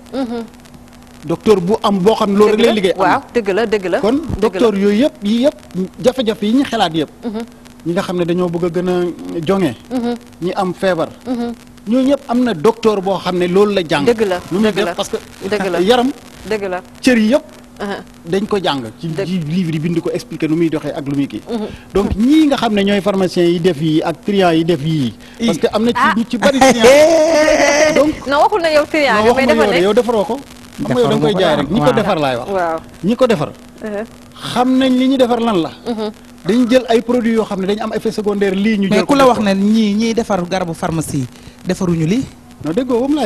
docteur bu am boo xam ne loolu rek lay liggéey am na. waaw dëgg la dëgg la kon dëgg la. docteur yooyu yëpp yi yëpp jafe-jafe yi ñu xalaat yëpp ñi nga xam ne dañoo bëgg a gën a jonge ñi am feebar ñooñu ñëpp am na docteur boo xam ne loolu la jàng Dëgg la, lu muy dëgg la. def parce que Dëgg la. yaram dëgg la cër yi yëpp Uh-huh. dañ ko jàng ci Dëgg. ci livre yi bind ko expliquer nu muy doxee ak lu muy kii donc ñii nga xam ne ñooy pharmaciens yi def yii ak clients yi def yii parce que am na ci ñu ci bari client donc non waxul na yow client non nga mais waxuma dafa yow de ne yow defaroo ko xam nga yow da nga koy jaay rek ñi ko waaw. defar laay wax waaw ñi ko defar xam nañ li ñu defar lan la dañ jël ay produits yoo xam ne dañ am effet secondaire lii ñu mais jël ku ko la def wax ko. ne ñii ñiy defar garabu pharmacie yi defaruñu lii non déggoo ba mu laay wax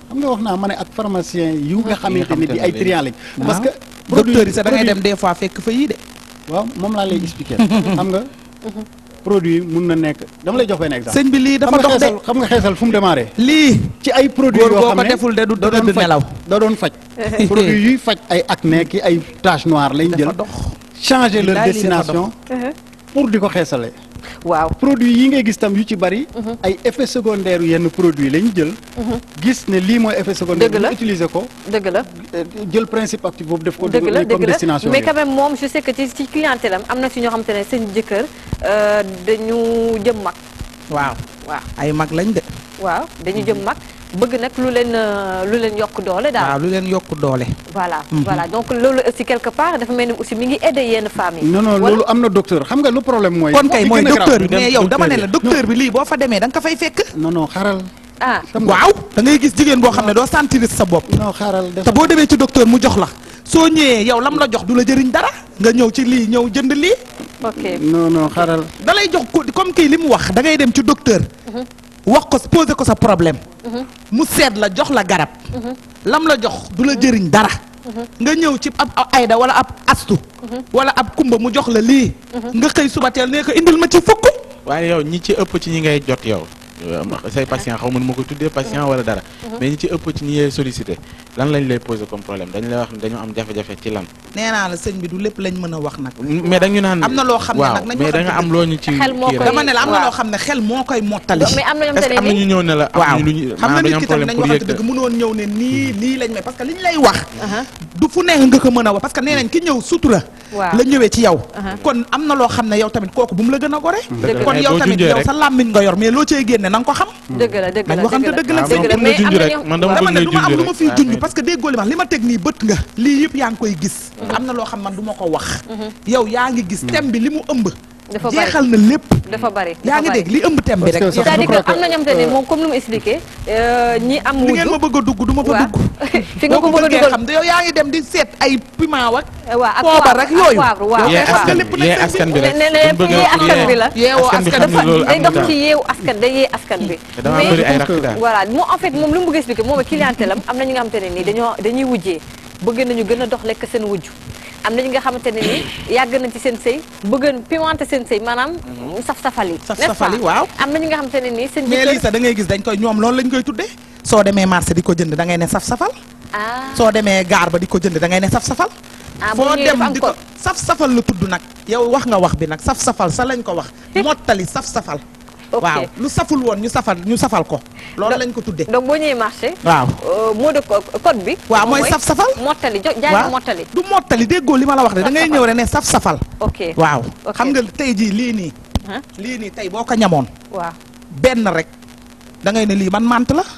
xam nga wax naa ma ne ak pharmacien yu nga xamante ne bi ay léegi. triant lañ parce que docteur yi sax da ngay produit- dem des fois fekk fa yii de waaw moom laa lay expliquer xam nga produit mun na nekk dama lay jox benn exemple sëñ bi lii dafa xam nga dox de xeesal xam nga xeesal fu mu démarré lii ci ay produits Góor yoo boo xam ko ne deful de du da doon tëdd faj- nelaw. da doon faj produit yuy faj ay acné ki ay tache noire lañ dafa jël dox changer leur Billaay lii dafa destination pour di ko xeesale waaw produit yi ngay gis tam yu ci bari ay effets secondaires yu yenn produit lañ jël gis ne lii mooy effet secondaire Dëgg la. ñu utiliser ko dëgg la euh, jël principe actif boobu def ko dëgg la dugal comme dëgg la destination mais bi. quand même moom je sais que ci ci clientèle am am na ci ñoo xamante ne seen jëkkër euh, dañu jëm mag waaw waaw ay mag lañ de waaw dañu jëm mag bëgg nag lu leen euh, lu leen yokk doole daal waaw lu leen yokk doole voilà voilà donc loolu aussi quelque part dafa mel ni aussi mi ngi aider yenn femmes yi non non Wala- loolu am na docteur xam nga lu problème mooy. kon kay fi mooy gën a docteur bi grave. mais yow dama ne la docteur bi lii boo fa demee da nga ko fay fekk non non xaaral. ah xam nga waaw da ngay gis jigéen boo xam ne doo sentir sa bopp non xaaral def te boo demee ci docteur mu jox la soo ñëwee yow lam la jox du la jëriñ dara nga ñëw ci lii ñëw jënd lii ok non non xaaral. da lay jox ko comme kii li mu wax da ngay dem ci docteur wax ko poser ko sa problème mu seet la jox la garab lam la jox du la jëriñ dara nga ñëw ci ab ab ayda wala ab astu wala ab kumba mu jox la lii nga xëy suba teel nee ko indil ma ci fukk waaye yow ñi ci ëpp ci ñi ngay jot yow say patient xaw ma nu ma ko tuddee patient wala dara mais ñi ci ëpp ci ñi ngay sollicité lan lañ lay poser comme problème dañ lay wax ne dañoo am jafe-jafe ci lan nee naa la sëñ bi du lépp lañ mën a wax nag mais dañu naan am na loo xam ne waaw nag nañu mais da waxante nga am dëgg. loo ñu ci Xel moo kii koy- rek dama ne la am na waaw. loo xam ne xel moo koy mottali mais am na ñoom est-ce te que am na ne ñu ni ñëw ne la waaw am lu ñu xam nga maanaam nit dañu am ki tamit problème nañ pour waxante yëg dëgg mënoon ñëw ne nii lii lañ may parce que li ñu lay wax du fu nekk nga ko mën a wax parce que nee nañ ki ñëw sutura Waaw. la ñëwee ci yow Aha. kon am na loo xam ne yow tamit kooku bu mu la gën a gore Dëgg la. kon Mais yow boo tamit junjee yow rek. sa làmmiñ nga yor mais loo cay génne na nga ko xam dëgg la dëgg nañ la waxante dëgg la waaw dëgg la moom mais pour nga am junj na rek ñoo man dama dama bëgg ne ngay du ma am junj lu ma rek fiy waaw, junj mais- parce que déggoo li ma li ma teg nii bët nga lii yëpp yaa ngi koy gis am na loo xam man du ma ko wax yow yaa ngi gis thème bi li mu ëmb Dafa bari. jeexal na lépp dafa bari yaa dafa ngi bari. dégg li ëmb thème bi Parce que rek sax jeexal c'est-à-dire je que crois am na ñoom te ne moom comme ni mu expliqué euh, ñi am li ngeen ma wujju bëgg a dugg du ma fa waaw. dugg fi nga ko boo bëgg a bëggee dugal xam te yow yaa ngi dem di seet ay piment wak waaw ak poobar poivre rek yooyu ak poivre waaw Yow yee est-ce que askan lépp bi nag yee seen askan bi ne rek ne ne buñ bëgg yee a askan bi la yeewoo askan bi askan xam ne dafa loolu day am dox na ci yeewu askan day yee askan bi te dama bëri ay rakk daal voilà moom en fait moom lu mu bëgg expliquer moom clientèle am am na ñu nga xamante ne nii dañoo dañuy wujjee bëgg nañu gën a dox lekk seen wujju am na ñi nga xamante ne nii yàgg nañ ci seen sëy bëgg pimenté seen sëy maanaam saf-safal yi Saf n'est-ce safal yi, pas? waaw. am na ñi nga xamante ne nii seen mais lii jëkkër sax da ngay gis dañ koy ñoom loolu lañ koy tuddee soo demee marché di ko jënd da ngay ne saf-safal ah soo demee gaar ba di ko jënd da ngay ne saf-safal Ah, boo foo ñëwee dem dafa am di ko code. saf-safal la tudd nag yow wax nga wax bi nag saf-safal sa lañ ko wax mottali saf-safal Ok. waaw lu saful woon ñu safal ñu safal ko loolu lañ ko tuddee donc boo ñëwee marché waaw euh, mot de co- code bi waaw moom mooy saf-safal mottali jo jaay ma mottali du mottali déggoo li ma la wax de da ngay Saf-safal. ñëw rek ne saf-safal ok waaw Ok. xam nga tey jii lii nii Hein? lii nii tey boo ko ñamoon waaw benn rek da ngay ne lii man mant la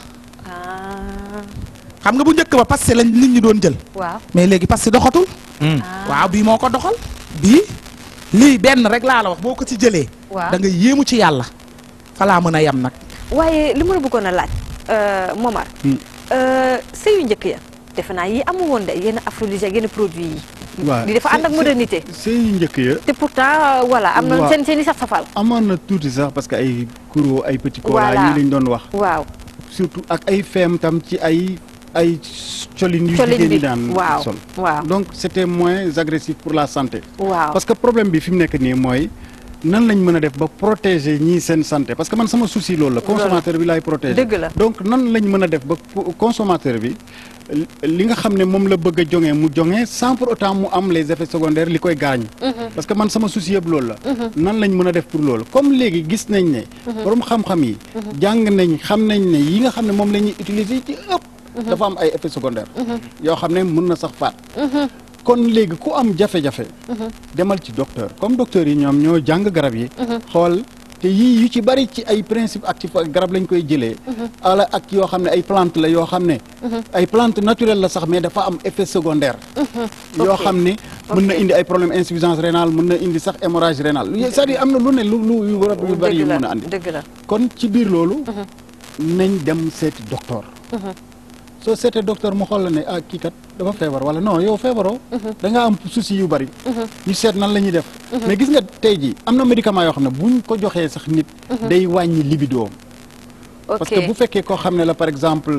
ah xam nga bu njëkk ba parce que lañ nit ñi doon jël waaw mais léegi parce que doxatul waaw bii moo ko doxal bii lii benn rek laa la wax boo ko ci jëlee waaw da nga yéemu ci yàlla fa laa mën a yem nag waaye li ma la bëggoon a laaj euh, Momar euh, sëyu njëkk ya defe naa yi amu woon de yenn aphrodisiaque yenn produits yi waaw di dafa ànd ak c'est- modernité sëy yu njëkk ya te pourtant euh, voilà am na Waaw. seen seen i saf-safal amoon na tuuti sax parce que ay kuro ay petit cola Voilà. yi lañ doon wax waaw surtout ak ay feem tam ci ay ay colin yu Colin jigéen bi ñi daan waaw sol waaw donc c'était moins agressif pour la santé waaw parce que problème bi fi mu nekk nii mooy nan lañ mën a def ba protéger ñii seen santé parce que man sama souci loolu la consommateur bi laay protéger Dëgg la. donc nan lañ mën a def ba co- consommateur bi li- li nga xam ne moom la bëgg a joŋee mu joŋee sans pour autant mu am les effets secondaires li koy gaañ parce que man sama souci yëpp loolu la nan lañ mën a def pour loolu comme léegi gis nañ ne borom xam-xam yi jàng nañ xam nañ ne yi nga xam ne moom la ñuy utiliser ci ëpp dafa am ay effets secondaires yoo xam ne mën na sax faat kon léegi ku am jafe-jafe demal ci docteur comme docteur yi ñoom ñoo jàng garab yi xool te yii yu ci bari ci ay principe actif ak garab lañ koy jëlee ala ak yoo xam ne ay plante la yoo xam ne ay plante naturelle la sax mais dafa am effet secondaire yoo Ok. xam ne mën na Ok. indi ay problème insuffisance rénale mën na indi sax hémorragie rénale c'est-à-dire am na lu ne lu lu yu rab yu bari yu dëgg mën a la andi dëgg la kon ci biir loolu nañ dem seeti docteur soo seetee docteur mu xool la ne ah kii kat dafa feebar wala non yow feebaroo da nga am souci yu bari ñu seet nan la ñuy def mais gis nga tey jii am na médicament yoo xam ne buñ ko joxee sax nit day wàññi libidoom ok parce que bu fekkee koo xam ne la par exemple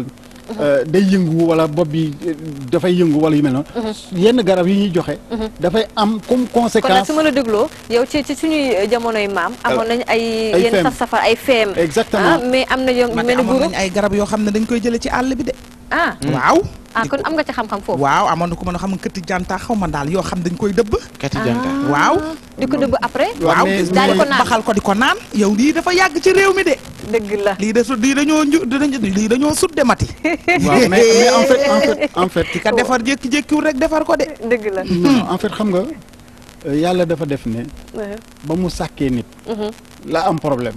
euh, day yëngu wala bopp bi euh, dafay yëngu wala yu mel noonu yenn garab yi ñuy joxe dafay am comme kon nag conséquence su ma la dégloo yow ci ci suñuy jamonoy maam amoon nañ ay ay yenn feem. saf safar ay feem Exactement. ah, mais am na yo man mel ni amoon guru nañ ay garab yoo xam ne dañ koy jële ci àll bi de ah waaw ah kon am nga ci xam-xam foofu waaw amoon na ko mën a xam nga këtti janta xaw ma daal yoo xam dañ koy dëbb kati janta waaw di ko dëbb après Waaw, waaw mais- daal di ko naan baxal ko di ko naan yow lii dafa yàgg ci réew mi de dëgg la lii de su lii dañoo nju dañu- lii dañoo sudde mati waaw mais mais en fait en fait en fait ki ka defar jékki-jékkiwul rek defar ko de dëgg la non en fait xam nga euh, yàlla dafa def ne ba mu sàkkee nit la am problème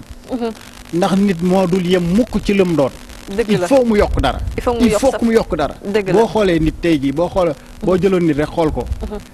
ndax nit moo dul yem mukk ci lëm doon dëgg il la faut mu yokk dara Il faut mu yokk sa- que mu yokk dara Dëgg la. boo xoolee nit tey jii boo xoolee boo jëloon nit rek xool ko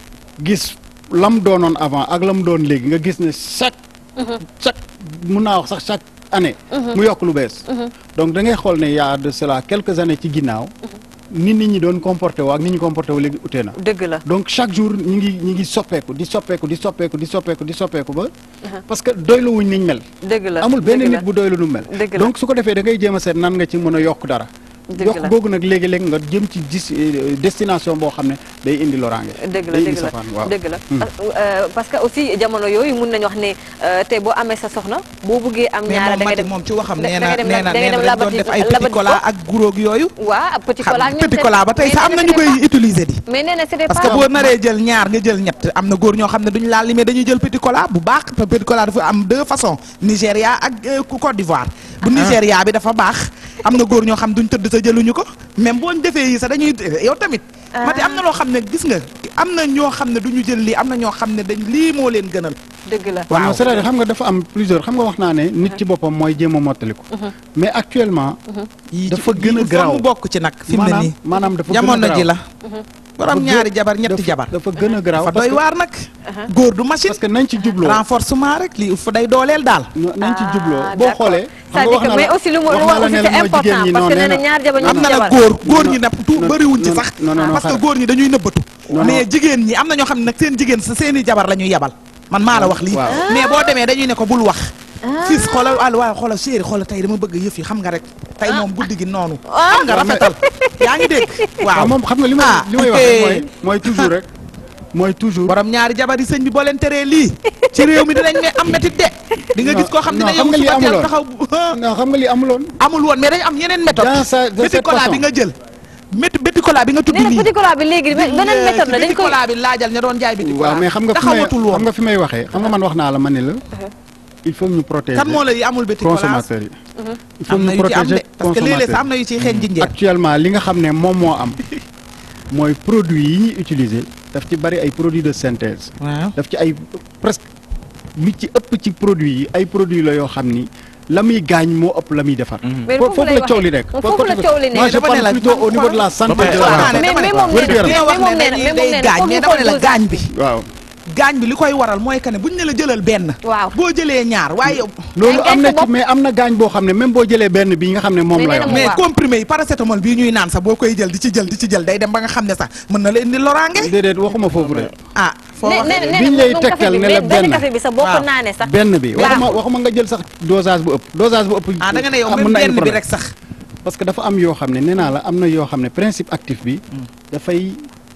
gis lam doonoon avant ak lam doon léegi nga gis ne chaque chaque mun naa wax sax chaque année mu yokk lu bees donc da ngay xool ne y a de cela quelques années ci ginnaaw ni nit ñi doon comporté woo ak ni ñu comporté woo léegi utee na dëgg la donc chaque jour ñi ngi ñi ngi soppeeku di soppeeku di soppeeku di soppeeku di soppeeku ba parce que doylu wuñ niñ mel dëgg la amul benn dëgg la. nit bu doylu nu mel Dëgg la. donc su ko defee da ngay jéem a seet nan nga ci mën a yokk dara Dëgg yokk la. googu nag léegi-léegi nga jëm ci dis euh, destination boo xam ne day indi loraange dëgg la day indi dëgg la safaan waaw dëgg la Euh, parce que aussi jamono yooyu mun nañu wax ne euh, tey boo amee sa soxna boo buggee am mais ñaara moom da ngay mati dem moom ci waxam da- nee da na ngay dem nee lab- na da ngay nee dem na dañ doon labati- def ay labati petit cola ko. ak guróog yooyu waaw petit xam cola nga ñoom petit seen- cola ba tey mais sax am nee na na ñu koy c'était utiliser di pas- mais nee na c'était parce pas que boo naree jël ñaar nga jël ñett am na góor ñoo xam ne duñu laal limee dañuy jël petit cola bu baax te petit cola dafa am deux façons Nigéria ak euh, Côte d'Ivoire bu Nigéria bi dafa baax am na góor ñoo xam duñ tëdd sa jëluñu ko même boo ñu defee yi sax dañuy yow tamit mati am na loo xam ne gis nga am na ñoo xam ne duñu jël lii am na ñoo xam ne dañ lii moo leen gënal dëgg la waaw non, c'est-à-dire xam nga dafa am plusieurs xam nga wax naa ne nit ci boppam mooy jéem a mottaliku mais actuellement yii dafa ci- gën a il faut garaaw. mu bokk ci nag fi mu ne maanaam nii maanaam dafa gën a jamono ji garaaw. la borom Dafa ñaari gën- jabar ñetti dafa- jabar dafa gën a garaaw fa parce doy que- waar nag góor du machine parce que nañ ci jubloo renforcement rek lii fa day dooleel daal no- nañ ci jubloo Ah, boo d'accord. xoolee xam nga c'est-à-dire wax que na mais la aussi lu mu wax lu naa wax la aussi ne c'est la mooy jigéen important ñi parce non que nee nee na na ñaar jabar am ñetti na jabar nag góor góor non, ñi nag tu non, bëriwuñ ci non, sax non, non, non, parce que xaaral. góor ñi dañuy nëbbatu Non, mais non. jigéen ñi am na ñoo xam ne nag seen jigéen sa seen i jabar la ñuy yebal man maa la wax lii Waaw. mais boo demee dañuy ne ko bul wax fils xoolal àll waaw xoolal chéri xoolal tey dama bëgg yëf yi xam nga rek tey moom guddi gi noonu xam nga rafetal yaa ngi dégg waaw waaw moom xam nga li may Ah, li may wax ok. rek mooy mooy toujours rek mooy toujours borom ñaari jabar yi sëñ bi boo leen teree lii ci réew mi dinañ ne am métit de di nga Non, gis koo xam ne non, ne xam yow nga li suba teel amuloon. taxaw bu- non xam nga li amuloon amul woon mais dañ am yeneen méthode Dans sa- de petit cette cola façon. bi nga jël métti petit cola bi nga tudd nee na nii petit cola bi léegi beneen méthode la dañ petit koy cola bi laajal ña doon jaay petit cola waaw mais xam nga fi may taxawatul woon xam nga fi may waxee xam nga man wax naa la ma ne la il faut ñu protéger kan moo la yi amul petit cola consommateurs yi il faut am na ñu yu ci am de protéger parce que léeg-léeg sax am consommateurs na yu ciy xeeñ jinjeer actuellement li nga xam ne moom moo am mooy produits yi ñuy utiliser daf ci bari ay produits de synthèse waaw daf ci ay presque lu ci ëpp ci produits yi ay produits la yoo xam ni la muy gaañ moo ëpp la muy defar. mais fo- foofu lay la coow li nekk. waxee foofu la coow li moi nekk. je dama ne parle la plutôt man au niveau de la santé pare- de waaw, la mais mais moom nee wér-gu-yaram. na nga wax mais moom ne nee na dañuy mais moom day nee na gaañ foog mais ñu dama ne la xool gaañ bi waaw gaañ bi li koy waral mooy que ne buñ ne la jëlal benn Waaw. boo jëlee ñaar waaye yow loolu gaañ am na sa ci mais am na gaañ boo xam ne même boo jëlee benn bi nga xam ne moom Mais la nee na yor. mu mais waaw. comprimé yi paracétamol bii ñuy naan sax boo koy jël di ci jël di ci jël day dem ba nga xam ne sax mën na la indi loraange déedéet waxuma foofu rek. ah foo nee waxee nee na biñ nee lay na moom café tegtal bi ne mais la benn benn. café bi sax boo ko Waaw. naanee sax. benn bi Baaxul. waxuma waxuma nga jël sax dosage bu ëpp dosage bu ëpp. ah da nga ne yow am même na ay benn bi problème. rek sax parce que dafa am yoo xam ne nee naa la am na yoo xam ne principe actif bi dafay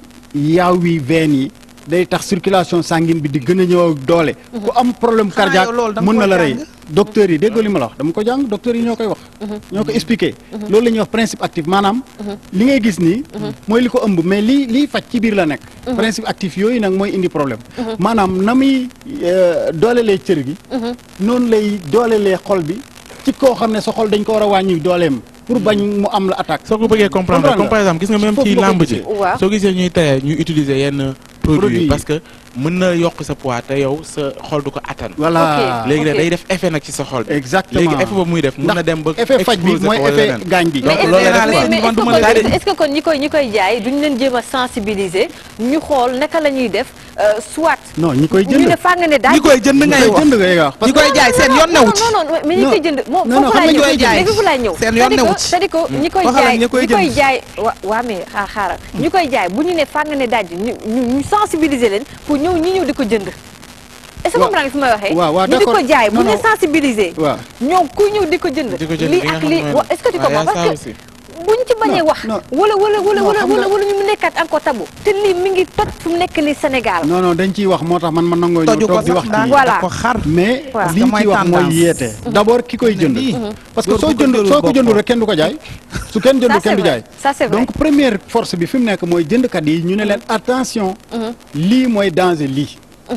yaaw wi veine yi day tax circulation sanguine bi di gën a ñëw ak doole ku am problème Xanaa cardiaque yow loolu da nga mën na koo la rey jàng? docteur yi déggoo li ma la wax dama ko jàng docteur yi ñoo koy wax ñoo ko expliqué loolu la ñuy wax principe actif maanaam li ngay gis nii mooy li ko ëmb mais lii liy faj ci biir la nekk principe actif yooyu nag mooy indi problème maanaam na muy euh, doolelee cër gi noonu lay doolelee xol bi ci koo xam ne sa xol dañ ko war a wàññi dooleem pour bañ mu am la attaque soo ko bëggee comprendre Comprendre comme par exemple gis nga même Foofu ci nga ko làmb ji gisee. Waaw. soo gisee ñuy tere ñuy utiliser yenn produits Produits yi yi. parce que mën na yokk sa poids te yow sa xol du ko attan voilà léegi nag ok. day def effet nag ci sa xol bi exactement léegi effet boobu muy def mën na dem ba effet faj bi exploser mooy ko wala effet leneen. gaañ bi donc mais loolu nee naa la la mais def sëñ quoi. mais est-ce que man du ma la kon tere. est-ce que kon ñi koy ñi koy jaay duñ leen jéem a sensibiliser ñu xool naka la ñuy def euh, soit. non ñi koy ñu jënd ne faa nga ne daaj. ñi koy jënd ñi ngay koy wax jënd ngay wax parce ñi que koy jaay seen yoon newu ci non non non mais ñi Non. koy jënd moom Non, non, foofu xam laay nga ñëw ñi koy jaay. léegi foofu laay ñëw Seen yoon c'est-à-dire newu que- ci. c'est-à-dire que ñi koy Waxal ak jaay ñi koy ñi koy jënd. jaay wa waa mais xaar xaaral ñi koy jaay bu ñu ne faa nga ne daaj ñu ñu ñu sensibiliser leen pour ñëw ñi ñëw di ko jënd est-ce que Waaw. comprendre nga fi may waxee waaw, waaw, ñu di ko d'accord. jaay bu Non, ñu non. sensibiliser waaw ñoom kuy ñëw di ko jënd di ko jënd lii li nga ak xam lii ne wa- est-ce que tu waaw, y a comprends ça parce que aussi. buñ ci bañee Non, wax non. wala wala wala Non, wala xam nga- wala wala ñu mu nekkaat encore tabu te lii mi ngi toj fu mu nekk nii Sénégal non non dañ ciy wax moo tax man ma nangoo ñëw toju ko toog di sax wax daa ci Voilà. da ko xar mais Waaw. li ñu Parce que ciy wax mooy mooy tendance. yeete d'abord ki koy jënd lii. parce que Góor soo bu ko jënd jëlul soo ko jëndul boppam. rek kenn du ko jaay su kenn Ça, jëndul c'est kenn du vrai. jaay Ça, c'est vrai. donc première force bi fi mu nekk mooy jëndkat yi ñu ne leen attention lii mooy danger lii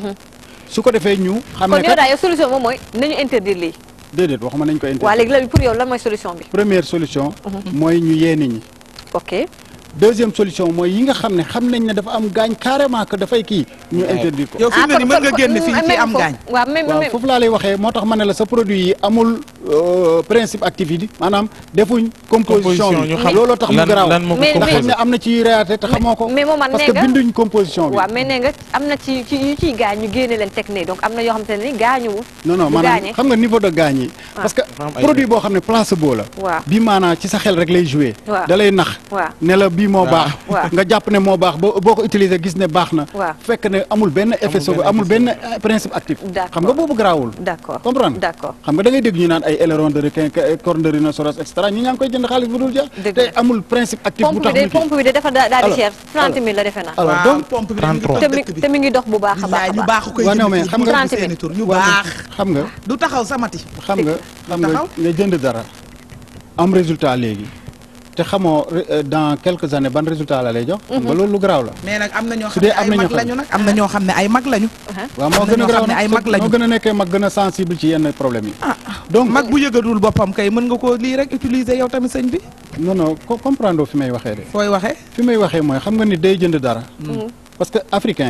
su ko defee ñu xam kon ne yow kat daal yow solution moom mooy nañu interdire lii déedéet waxuma nañ ko waa interdire léegi la pour yow lan mooy solution bi première solution mooy ñu yee nit ñi ok deuxième solution mooy yi nga xam ne xam nañ ne dafa am gaañ carrément que dafay kii ñu interdire ko yow fi mu ne nii mën nga génn fii ci am gaañ waaw même waaw même foofu laa lay waxee moo tax ma ne la sa produit yi amul euh, principe activité maanaam defuñ composition Composition, bi ñu xam looloo tax mu lan- garaaw lan moo ko Mais- nga mais- xam ne am na ci réalité te xamoo ko mais moom man parce nee que nga- binduñ composition bi waaw mais nee nga am na ci ci yu ciy gaañ ñu génne leen teg ne donc am na yoo xamante ne ni gaañuwul non non du maanaam gaañe. xam nga niveau de gaañ yi parce que am ay produit boo xam ne placebo la Waaw. bi maanaa ci sa xel rek lay joué Waaw. da lay nax Waaw. ne la bii moo baax Waaw. nga jàpp ne moo baax boo boo ko utiliser gis ne baax na Waaw. fekk ne amul benn effet secondaire amul benn euh, principe actif D'accord. xam nga boobu garaawul d'accord comprendre d'accord xam nga da ngay dégg ñu naan ay aileron de requin que- corne de rhinocéros et cetera ñi ñaa ngi koy jënd xaalis bu dul jeex Dëgg te la. amul principe actif bu pompe tax bi de ñu kii pompe bi de dafa daa daal di Alors, cher 30 alors. 000 la defe naa alors waaw donc pompe bi dañu 33. te toj mi dëkk bi te mi ngi dox bu baax a baax billaay a ñu baax baax koy waaw, non, jënd mais fii xam mu nga- tudd seeni tur ñu waaw, baax xam nga du taxaw samati xam nga xam nga taxaw. nga jënd dara am résultat léegi te xamoo euh, dans quelques années ban résultat la lay jox xam nga loolu lu garaaw la mais nag am na ñoo Su xam ne dee am ay na ñoo mag xam lañu nag am na ñoo xam ne ay mag lañu waaw Am moo na gën a ñoo garaaw xam ne nag ay mag lañu. moo gën a nekkee mag gën a sensible ci yenn problème yi donc mag bu yëgadul boppam kay mën nga ko lii rek utiliser yow tamit sëñ bi non non co- comprendre fi may waxee de fooy waxee fi may waxee mooy xam nga ni day jënd dara parce que africain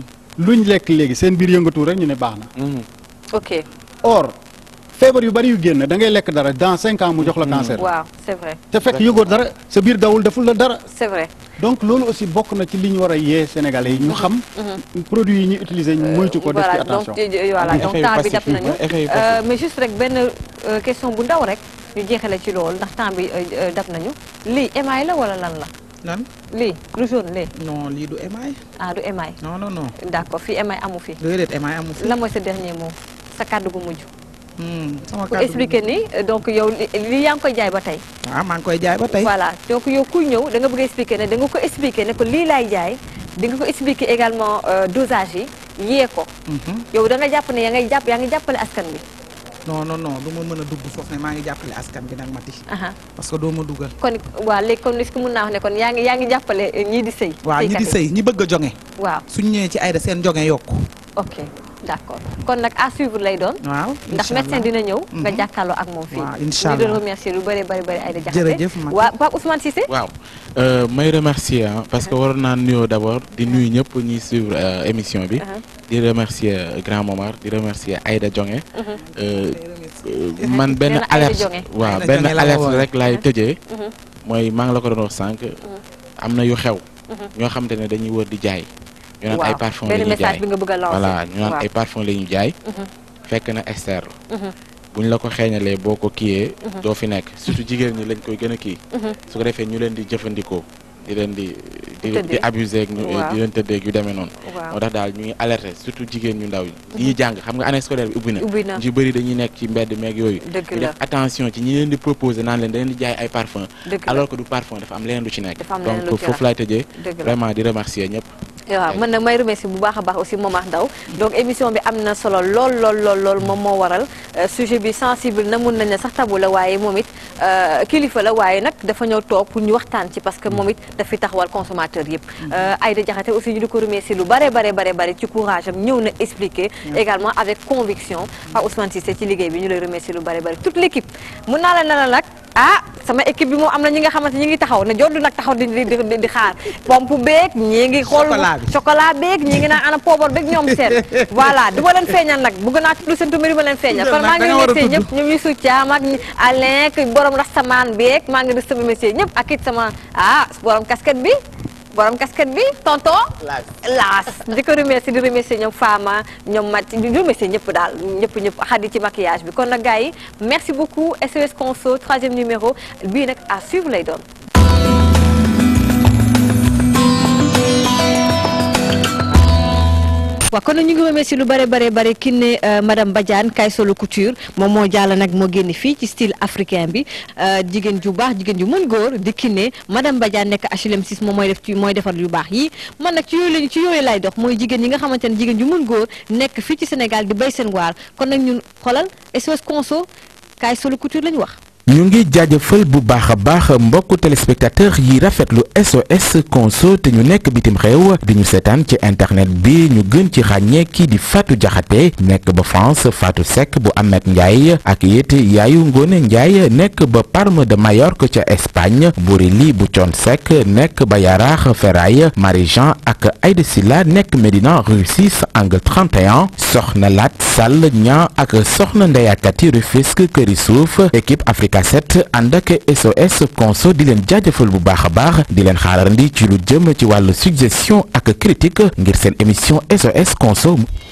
luñ lekk léegi seen biir yëngatu rek ñu ne baax na ok or feebar yu bari yu génn da ngay lekk dara dans cinq ans mu jox la cancer waaw c'est vrai te fekk yëgoo dara sa biir dawul deful la dara c'est vrai donc loolu aussi bokk na ci li ñu war a yee sénégalais yi ñu xam produits yi ñuy utiliser ñu moytu ko def ci voilà donc attention euh, voilà donc Effet yu temps bi passif dab yi, nañu effet yu Euh, passif. mais juste rek benn euh, question bu ndaw rek ñu jeexale ci loolu ndax temps bi euh, euh, dab nañu lii émail la wala lan la nan lii lu jaune lee non lii du émail ah du émail non non non d'accord fii émail amu fi déedéet émail amu fi lan mooy sa dernier mot sa kàddu gu mujj Hmm, sama pour kàddu expliquer ni euh, donc yow li li yaa ngi koy jaay ba tey waaw maa ngi koy jaay ba tey voilà donc yow kuy ñëw da nga bëgg a expliquer ne da nga ko expliquer ne ko lii laay jaay di nga ko expliquer également euh, dosage yi yee ko Mhm. yow da nga jàpp ne yaa ngay jàpp yaa ngi jàppale askan bi non non non du ma mën a dugg foofu ne maa ngi jàppale askan bi nag mati aha parce que doo ma dugal kon waa léegi kon est-ce que mën naa wax ne kon yaa ngi yaa ngi jàppale euh, ñii di sëy waaw ñi di sëykat yi. sëy ñi bëgg a jonge waaw suñ ñëwee ci ayda seen jonge yokku ok d'accord kon nag à suivre lay doon waaw ndax incha médecin allah. dina ñëw nga Mhm. jàkkaarloo ak moom fii Waaw, incha ñu doon allah. remercier lu bëri bëri bëri Aïda Diakhaté Jërëjëf, Mati. waa Pape Ousmane Cissé waaw euh, may remercier ah parce que waroon naa nuyoo d'abord di nuyu ñëpp ñuy suivre euh, émission bi. Uh-huh. di remercier euh, Grand Momar di remercier Aïda Jonge. Euh, euh, man benn Nee na Aïda alerte Jonge. waaw Aïda benn Jonge la ma alerte woowee. rek laay tëjee. mooy maa ngi la ko doon wax sànq. am na yu xew. ñoo xamante ne dañuy wër di jaay. ñu naan ay waaw parfum la benn ñuy message jaay bi nga bëgg a lancer voilà ñu naan waaw. ay parfum la ñuy jaay. fekk na externe la. buñ la ko xeeñalee boo ko kiiyee. doo fi nekk surtout jigéen ñi lañ koy gën a kii. su ko defee ñu leen di jëfandikoo di leen di di di Tëddee. abuser ak ñu Waaw. di leen tëddee ak yu demee noonu. Waaw. moo tax daal ñu ngi alerter surtout jigéen ñu ndaw ñi. ñuy jàng xam nga année scolaire bi ubbi na. Ubbi na. ñu ci bëri dañuy nekk ci mbedd meeg yooyu. Dëgg ñu la. def attention ci ñi leen di proposer naan leen da leen di jaay ay parfum Dëgg la. alors que du parfum dafa am leneen lu ci nekk. Dafa am leneen lu donc ci foofu laay tëjee. Dëgg la. vraiment di remercier ñëpp. waaw man nag may remercier bu baax a baax aussi Momar Ndao donc émission bi am na solo lool lool lool lool moom moo waral euh, sujet bi sensible na mun nañ ne sax tabu la waaye moom it euh, kilifa la waaye nag dafa ñëw toog pour ñu waxtaan ci parce que moom it daf fi taxawal consommateur yëpp Euh, Aïda Diakhaté aussi ñu di ko remercier lu bare bare bare bare ci courage am ñëw na expliquer également avec conviction par Ousmane Cissé ci liggéey bi ñu lay remercier lu bare bare toute l'équipe mun naa la ne la nag ah sama équipe bi moom am na ñi nga xamante ñi ngi taxaw ne joddu nag taxaw di di di di xaar pompe beeg ñii ngi xool Chocolat bi. chocolat beeg ñi ngi naan ana poobar beeg ñoom seen voilà du ma leen feeñal nag bëgg naa tudd seen tumari ma leen feeñal kon maa ngi da nga war a remercier tudd. ñëpp ñoom ñu succaam ak ñi Alain ki borom rastamaan beeg maa ngi remercier ñëpp ak it sama ah borom casquette bi borom casquette bi tonton laas di ko remercier di remercier ñoom Fama ñoom Mat di remercier ñëpp daal ñëpp ñëpp xadi ci maquillage bi kon nag gars yi merci beaucoup SOS Conso troisième numéro bii nag à suivre lay doon waaw kon nag ñu ngi remercier lu bare bare bare ki ne madame Badiane kay solo couture moom moo jàll nag moo génn fii ci style africain bi jigéen ju baax jigéen ju mën góor di ki ne madame Badiane nekk HLM 6 moom mooy def ci mooy defar yu baax yi man nag ci yooyu lañu ci yooyu lay dox mooy jigéen yi nga xamante ne jigéen ju mën góor nekk fii ci Sénégal di béy seen waar kon nag ñun xoolal SOS Conso kay solo couture lañu wax ñu ngi jaajëfal bu baax a baax mbokku téléspectateur yi rafetlu SOS Conso te ñu nekk bitim réew di ñu seetaan ci internet bi ñu gën ci ràññee kii di Fatou Diakhaté nekk ba France Fatou Seck bu Ahmed Ndiaye ak it yaayu Ngone Ndiaye nekk ba Palme de Majorque ca Espagne Bourili bu Thione Seck nekk ba Yaraax Ferraille Marie-Jean ak Aïda Silla nekk Médina rue 6 angle 31 Soxna Lat Sall ña ak Soxna Ndeyakati Rufisque Këri Suuf équipe Afrique cassette ànd ak SOS Conso di leen jaajëfal bu baax a baax di leen xaarandi ci lu jëm ci wàllu suggestion ak critique ngir seen émission SOS Conso